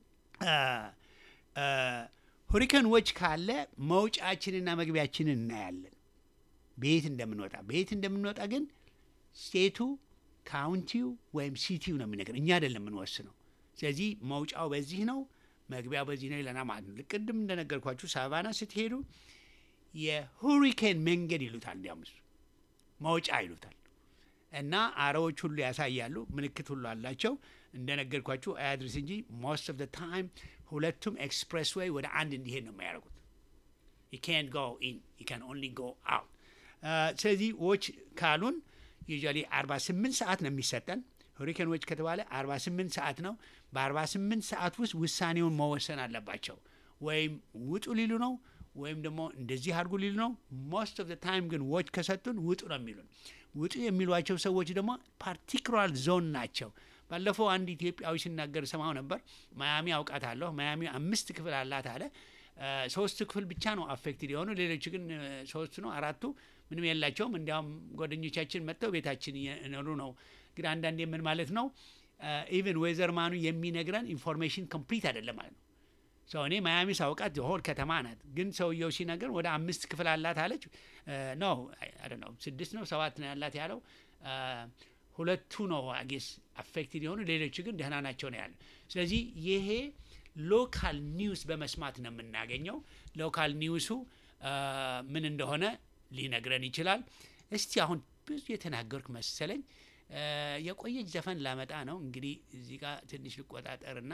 ሁሪኬን ዎች ካለ መውጫችንና መግቢያችንን እናያለን፣ ቤት እንደምንወጣ ቤት እንደምንወጣ ግን ስቴቱ ካውንቲው ወይም ሲቲው ነው የሚነገር፣ እኛ አይደለም የምንወስነው። ስለዚህ መውጫው በዚህ ነው፣ መግቢያው በዚህ ነው ይለና ማለት ነው። ቅድም እንደነገርኳችሁ ሳቫና ስትሄዱ የሁሪኬን መንገድ ይሉታል፣ እንዲያውም እሱ መውጫ ይሉታል። እና አረዎች ሁሉ ያሳያሉ፣ ምልክት ሁሉ አላቸው። እንደነገርኳችሁ አያድርስ እንጂ ሞስት ኦፍ ታይም ሁለቱም ኤክስፕሬስ ዌይ ወደ አንድ እንዲሄድ ነው የሚያደርጉት። ዩ ካንት ጎ ኢን ዩ ካን ኦንሊ ጎ አውት። ስለዚህ ዎች ካሉን ዩዥዋሊ 48 ሰዓት ነው የሚሰጠን። ሁሪኬን ዎች ከተባለ 48 ሰዓት ነው። በ48 ሰዓት ውስጥ ውሳኔውን መወሰን አለባቸው። ወይም ውጡ ሊሉ ነው ወይም ደግሞ እንደዚህ አድርጉ ሊሉ ነው። ሞስት ኦፍ ታይም ግን ዎች ከሰጡን ውጡ ነው የሚሉን። ውጡ የሚሏቸው ሰዎች ደግሞ ፓርቲኩላር ዞን ናቸው። ባለፈው አንድ ኢትዮጵያዊ ሲናገር ሰማው ነበር። ማያሚ አውቃታለሁ፣ ማያሚ አምስት ክፍል አላት አለ። ሶስት ክፍል ብቻ ነው አፌክትድ የሆኑ ሌሎች ግን ሶስቱ ነው አራቱ ምንም የላቸውም። እንዲያውም ጓደኞቻችን መጥተው ቤታችን እየኖሩ ነው። ግን አንዳንዴ ምን ማለት ነው ኢቨን ወይዘርማኑ የሚነግረን ኢንፎርሜሽን ኮምፕሊት አይደለም ማለት ነው። ሰው እኔ ማያሚ ሳውቃት ሆል ከተማ ናት። ግን ሰውየው ሲነገር ወደ አምስት ክፍል አላት አለች። ኖ ነው ስድስት ነው ሰባት ነው ያላት ያለው ሁለቱ ነው አጌስ አፌክትድ የሆኑ ሌሎቹ ግን ደህና ናቸው ነው ያለ። ስለዚህ ይሄ ሎካል ኒውስ በመስማት ነው የምናገኘው። ሎካል ኒውሱ ምን እንደሆነ ሊነግረን ይችላል። እስቲ አሁን ብዙ የተናገርኩ መሰለኝ። የቆየች ዘፈን ላመጣ ነው እንግዲህ እዚህ ጋር ትንሽ ልቆጣጠርና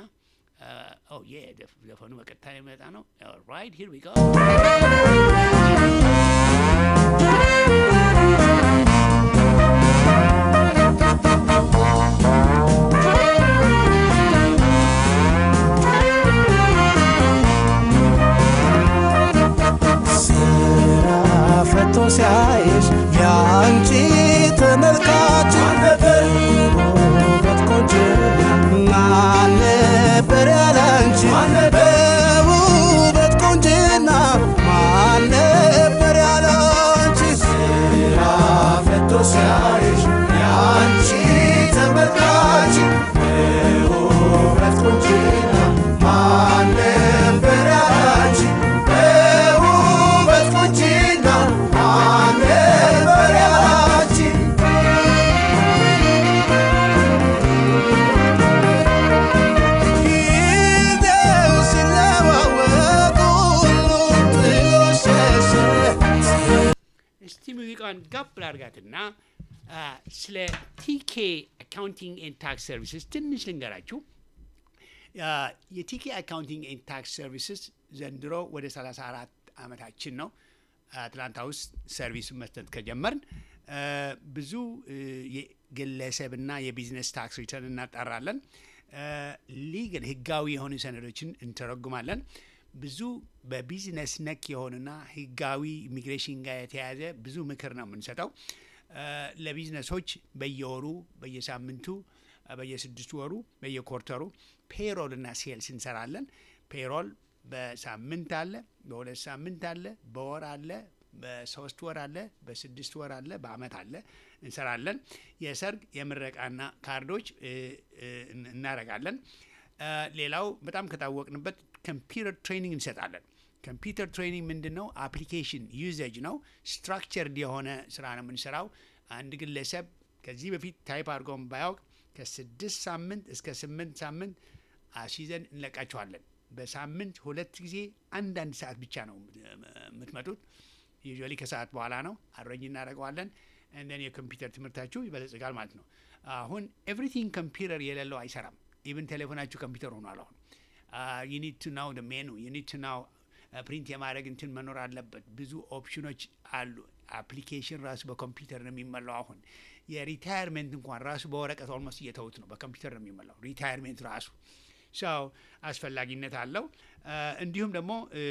ዘፈኑ በቀጥታ ሊመጣ ነው። ራይት ሂር ዊ ጎ ፈቶ ሲያይሽ የአንቺ ተመልካች ውበት ቆንጆ ማን ነበር ያላንቺ በውበት ቆንጅና ማን ነበር ሙዚቃን ጋብ ላርጋትና አ፣ ስለ ቲኬ አካውንቲንግ ኤንድ ታክስ ሰርቪስስ ትንሽ ልንገራችሁ። አ፣ የቲኬ አካውንቲንግ ኤንድ ታክስ ሰርቪስስ ዘንድሮ ወደ 34 ዓመታችን ነው። አትላንታ ውስጥ ሰርቪሱን መስጠት ከጀመርን አ፣ ብዙ እ፣ የግለሰብና የቢዝነስ ታክስ ሪተርን እናጣራለን። ሊግል ህጋዊ የሆኑ ሰነዶችን እንተረጉማለን። ብዙ በቢዝነስ ነክ የሆኑና ህጋዊ ኢሚግሬሽን ጋር የተያያዘ ብዙ ምክር ነው የምንሰጠው። አ፣ ለቢዝነሶች በየወሩ በየሳምንቱ አ፣ በየስድስት ወሩ በየኮርተሩ ፔሮል እና ሴልስ እንሰራለን። ፔሮል በሳምንት አለ፣ በሁለት ሳምንት አለ፣ በወር አለ፣ በሶስት ወር አለ፣ በስድስት ወር አለ፣ በአመት አለ እንሰራለን። የሰርግ የምረቃና ካርዶች እ፣ እ፣ እናረጋለን። አ፣ ሌላው በጣም ከታወቅንበት ኮምፒውተር ትሬኒንግ እንሰጣለን። ኮምፒውተር ትሬኒንግ ምንድን ነው? አፕሊኬሽን ዩዘጅ ነው። ስትራክቸርድ የሆነ ስራ ነው የምንሰራው። አንድ ግለሰብ ከዚህ በፊት ታይፕ አድርገውን ባያውቅ ከስድስት ሳምንት እስከ ስምንት ሳምንት አስይዘን እንለቃቸዋለን። በሳምንት ሁለት ጊዜ አንዳንድ ሰዓት ብቻ ነው የምትመጡት። ዩዥዋሊ ከሰዓት በኋላ ነው አረኝ እናደርገዋለን። እንደን የኮምፒውተር ትምህርታችሁ ይበለጽጋል ማለት ነው። አሁን ኤቭሪቲንግ ኮምፒውተር የሌለው አይሰራም። ኢቭን ቴሌፎናችሁ ኮምፒውተር ሆኗል። አሁን ዩኒድ ቱ ናው ሜኑ ዩኒድ ቱ ናው ፕሪንት የማድረግ እንትን መኖር አለበት። ብዙ ኦፕሽኖች አሉ። አፕሊኬሽን ራሱ በኮምፒውተር ነው የሚመላው። አሁን የሪታየርሜንት እንኳን ራሱ በወረቀት ኦልሞስት እየተውት ነው፣ በኮምፒውተር ነው የሚመላው ሪታየርሜንት ራሱ ሰው አስፈላጊነት አለው። አ፣ እንዲሁም ደግሞ እ፣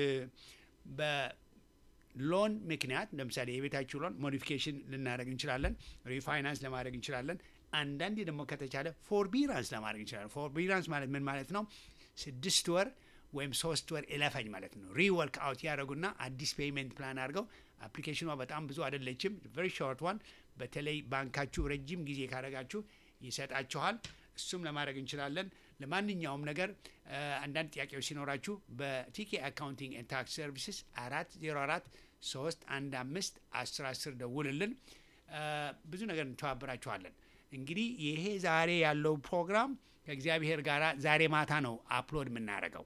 በሎን ምክንያት ለምሳሌ የቤታችሁ ሎን ሞዲፊኬሽን ልናደርግ እንችላለን፣ ሪፋይናንስ ለማድረግ እንችላለን። አንዳንዴ ደግሞ ከተቻለ ፎርቢራንስ ለማድረግ እንችላለን። ፎርቢራንስ ማለት ምን ማለት ነው? ስድስት ወር ወይም ሶስት ወር እለፈኝ ማለት ነው። ሪወርክ አውት ያደረጉና አዲስ ፔይመንት ፕላን አድርገው አፕሊኬሽኗ በጣም ብዙ አይደለችም፣ ቨሪ ሾርት ዋን። በተለይ ባንካችሁ ረጅም ጊዜ ካደረጋችሁ ይሰጣችኋል። እሱም ለማድረግ እንችላለን። ለማንኛውም ነገር አ፣ አንዳንድ ጥያቄዎች ሲኖራችሁ በቲኬ አካውንቲንግ ኤንድ ታክስ ሰርቪስስ አራት ዜሮ አራት ሶስት አንድ አምስት አስር አስር ደውልልን። አ፣ ብዙ ነገር እንተባበራችኋለን። እንግዲህ ይሄ ዛሬ ያለው ፕሮግራም ከእግዚአብሔር ጋር ዛሬ ማታ ነው አፕሎድ የምናደርገው።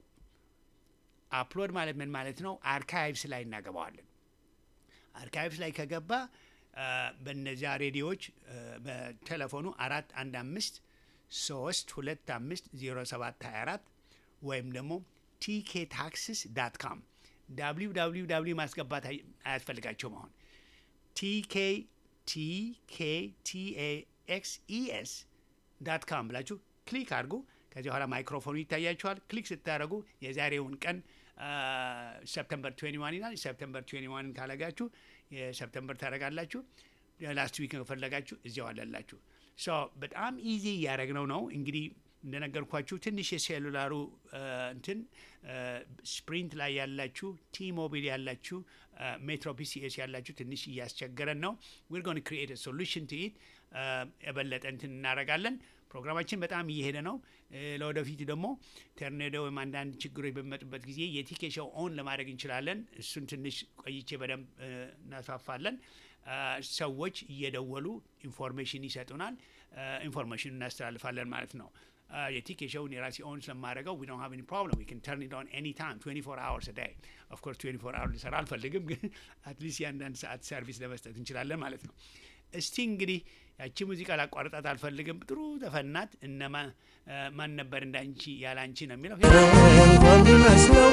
አፕሎድ ማለት ምን ማለት ነው? አርካይቭስ ላይ እናገባዋለን። አርካይቭስ ላይ ከገባ አ፣ በእነዚያ ሬዲዮዎች አ፣ በቴሌፎኑ አራት አንድ አምስት ሶስት ሁለት አምስት ዜሮ ሰባት ሀያ አራት ወይም ደግሞ ቲኬ ታክስስ ዳት ካም ዳብሊው ዳብሊው ዳብሊው ማስገባት አይ- አያስፈልጋቸውም። አሁን ቲኬ ቲኬ ቲኤ ኤክስ ኢኤስ ዳት ካም ብላችሁ ክሊክ አድርጉ። ከዚህ በኋላ ማይክሮፎኑ ይታያችኋል። ክሊክ ስታደርጉ የዛሬውን ቀን ሰፕተምበር 21 ይላል። ሰፕተምበር 21 ካለጋችሁ የሰፕተምበር ታደርጋላችሁ። ላስት ዊክ ከፈለጋችሁ እዚያው አለላችሁ። ሶ በጣም ኢዚ እያደረግነው ነው። እንግዲህ እንደነገርኳችሁ ትንሽ የሴሉላሩ አ፣ እንትን ስፕሪንት ላይ ያላችሁ፣ ቲ ሞቢል ያላችሁ፣ ሜትሮ ፒሲኤስ ያላችሁ ትንሽ እያስቸገረን ነው። ዊር ጎን ክሪኤት ሶሉሽን ቱ ኢት የበለጠ እንትን እናደርጋለን። ፕሮግራማችን በጣም እየሄደ ነው። እ፣ ለወደፊት ደግሞ ተርኔዶ ወይም አንዳንድ ችግሮች በሚመጡበት ጊዜ የቲኬ ሾው ኦን ለማድረግ እንችላለን። እሱን ትንሽ ቆይቼ በደንብ እ፣ እናስፋፋለን። አ፣ ሰዎች እየደወሉ ኢንፎርሜሽን ይሰጡናል። ኢንፎርሜሽን እናስተላልፋለን ማለት ነው። አ፣ የቲኬ ሾውን የራሴ ኦን ስለማድረገው ዊ ዶንት ሃቭ ኤኒ ፕሮብለም ዊ ካን ተርን ኢት ኦን ኤኒ ታይም 24 አወርስ ዳይ ኦፍ ኮርስ 24 አወር ልሰራ አልፈልግም፣ ግን አትሊስት የአንዳንድ ሰዓት ሰርቪስ ለመስጠት እንችላለን ማለት ነው። እስቲ እንግዲህ ያቺ ሙዚቃ ላቋርጣት አልፈልግም። ጥሩ ዘፈናት እነማ አ፣ ማን ነበር እንዳንቺ ያለ አንቺ ነው የሚለው እንኳን ቢመስለው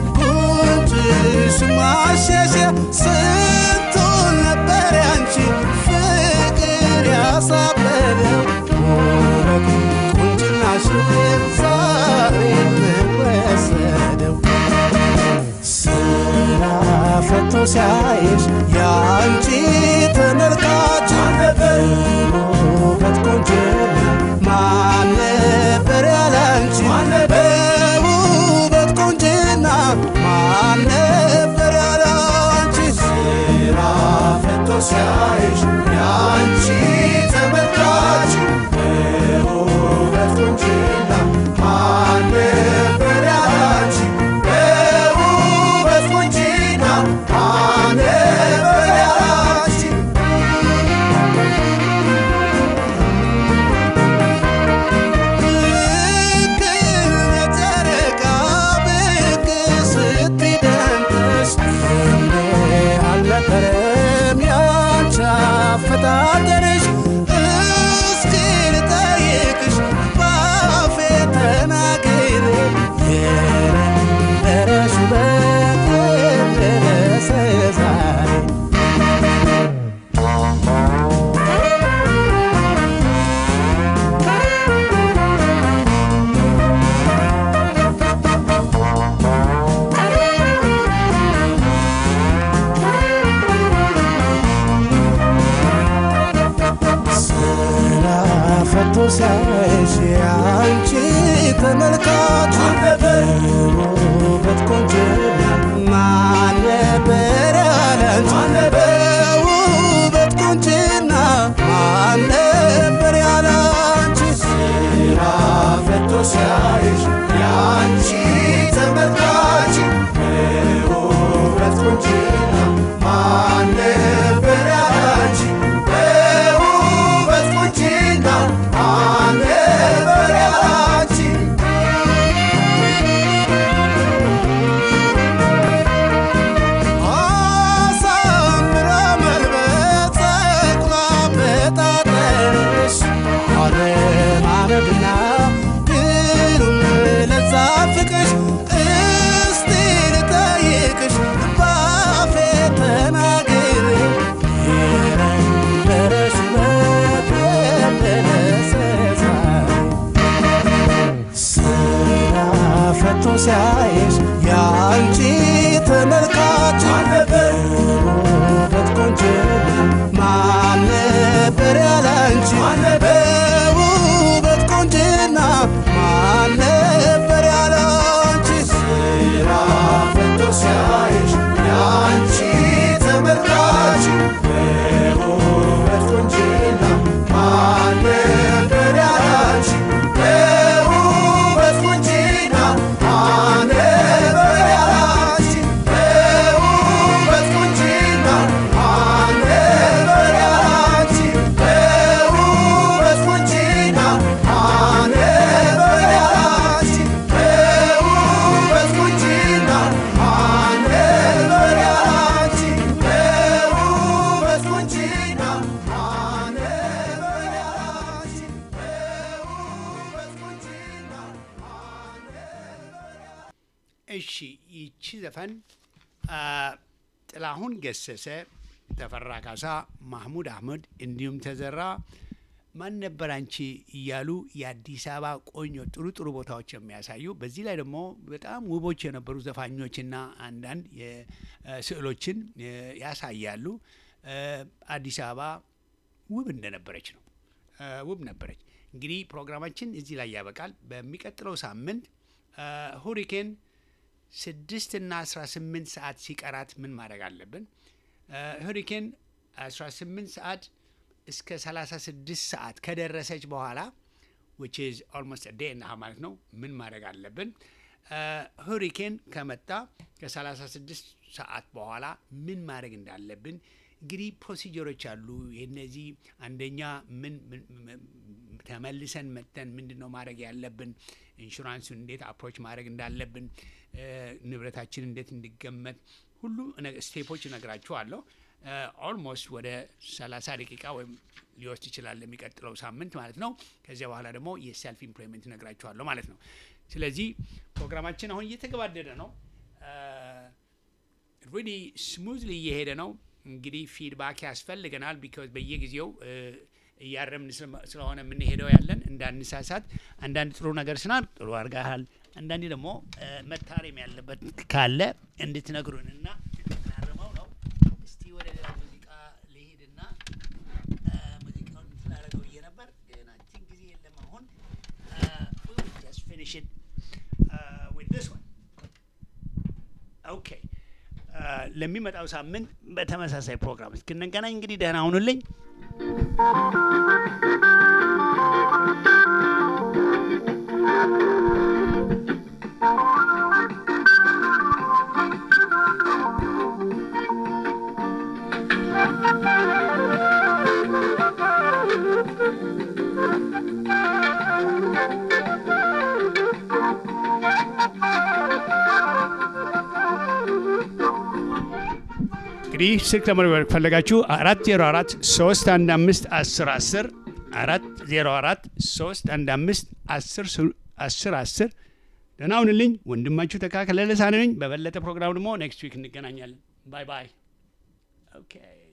ጉንጭሽ ማሸሸ ስንቱን ነበር ያንቺ ፍቅር ያሳበደው ውበት ቁንጅናሽ ዛሬ ምን ወሰደው ስራ ፈቶ ሲያይሽ የአንቺ ተመልካች ውበት ቆንጅና ማን ነበር ያላንቺ በውበት ቆንጅና ማን ነበር ያላንቺ ስራ ፈቶ ሲያይሽ የአንቺ ተመልካች በውበት ቆንጅና ማን ነበር ያላንቺ በውበት ቆንጅና ማን ነበር ያላንቺ ልክ ጨረቃ ብቅ ስትደምቅሽ እንደ አልነበረም ያንቺ አመጣጠርሽ እስኪ ልጠይቅሽ ባፌ ተናግሬ የነበረሽ ውበት ደረሰ ዛሬ ስራ ፈቶ ሲያይሽ አንቺ ተመልካች ውበት ቆንጅና ማን ነበር ያላንቺ በውበት ቆንጅና ማን ነበር ያላንቺ ስራ ፈቶ ሲያይሽ የአንቺ ተመልካች ውበት ቆንጅና ማን ነበር ያላንቺ በውበት ቆንጅና ማን ነበር ያላንቺ አሳምራ መልበስ ጸጉሯ በጣጠርሽ አለማመድና ግሩም ለዛ ፍቅርሽ እስቲ ልጠይቅሽ ባፌ ተናግሬ የነበረሽ ውበት የደረሰ ዛሬ ስራ ፈቶ ሲያይሽ የአንቺ ተመልካች ውበት ቆንጅና ማን ነበር ያላንቺ በውበት ቆንጅና ማን ነበር ያላንቺ ስራ ፈቶ ሲያይሽ የአንቺ ተመልካች በውበት ቆንጅና ማን ነበር ያላንቺ በውበት ቆንጅና ማን ነበር ያላንቺ በውበት ቆንጅና ማን ነበር ያላንቺ በውበት ቆንጅና ማን ነበር ያላንቺ በውበት ቆንጅና ማን ነበር ያላንቺ በውበት ቆንጅና ማን ነበር ያላንቺ በውበት ቆንጅና እሺ ይቺ ዘፈን አ፣ ጥላሁን ገሰሰ፣ ተፈራ ካሳ፣ ማህሙድ አህመድ እንዲሁም ተዘራ ማን ነበር አንቺ እያሉ የአዲስ አበባ ቆንጆ ጥሩ ጥሩ ቦታዎች የሚያሳዩ በዚህ ላይ ደግሞ በጣም ውቦች የነበሩ ዘፋኞችና አንዳንድ ስዕሎችን እ፣ ያሳያሉ። እ፣ አዲስ አበባ ውብ እንደነበረች ነው። እ፣ ውብ ነበረች። እንግዲህ ፕሮግራማችን እዚህ ላይ ያበቃል። በሚቀጥለው ሳምንት እ፣ ሁሪኬን ስድስት እና አስራ ስምንት ሰዓት ሲቀራት ምን ማድረግ አለብን? ሁሪኬን አስራ ስምንት ሰዓት እስከ ሰላሳ ስድስት ሰዓት ከደረሰች በኋላ ዊች ኢዝ ኦልሞስት ዴይ እና ማለት ነው ምን ማድረግ አለብን? ሁሪኬን ከመጣ ከሰላሳ ስድስት ሰዓት በኋላ ምን ማድረግ እንዳለብን እንግዲህ ፕሮሲጀሮች አሉ። የነዚህ አንደኛ ምን ምን- ምን- ተመልሰን መጥተን ምንድን ነው ማድረግ ያለብን፣ ኢንሹራንሱን እንዴት አፕሮች ማድረግ እንዳለብን፣ እ፣ ንብረታችን እንዴት እንዲገመት ሁሉ ነ- ስቴፖች እነግራችኋለሁ። ኦልሞስት ወደ 30 ደቂቃ ወይም ሊወስድ ይችላል የሚቀጥለው ሳምንት ማለት ነው። ከዚያ በኋላ ደግሞ የሰልፍ ኢምፕሎይመንት እነግራችኋለሁ ማለት ነው። ስለዚህ ፕሮግራማችን አሁን እየተገባደደ ነው። ሪሊ ስሙዝሊ እየሄደ ነው። እንግዲህ ፊድባክ ያስፈልገናል። ቢካዝ በየጊዜው እ፣ እያረምን ስለ- ስለሆነ የምንሄደው ያለን እንዳንሳሳት፣ አንዳንድ ጥሩ ነገር ስናል ጥሩ አድርገሃል፣ አንዳንዴ ደግሞ እ፣ መታረም ያለበት ካለ እንድትነግሩን እና እናርመው ነው። እስቲ ወደ ሌላ ሙዚቃ ልሂድና እ፣ ሙዚቃውን ስላደረገው ብዬ ነበር ግን አይ ቲንክ ጊዜ የለም አሁን ጀስት ፊኒሽ ኢት ዊዝ ዲስ ዋን ኦኬ ለሚመጣው ሳምንት በተመሳሳይ ፕሮግራም እስክንገናኝ እንግዲህ ደህና ሁኑልኝ። እንግዲህ ስልክ ለመደወል ከፈለጋችሁ አራት ዜሮ አራት ሶስት አንድ አምስት አስር አስር አራት ዜሮ አራት ሶስት አንድ አምስት አስር አስር አስር ደህና ሁንልኝ። ወንድማችሁ ተካከለ ልሳን ነኝ። በበለጠ ፕሮግራም ደግሞ ኔክስት ዊክ እንገናኛለን። ባይ ባይ። ኦኬ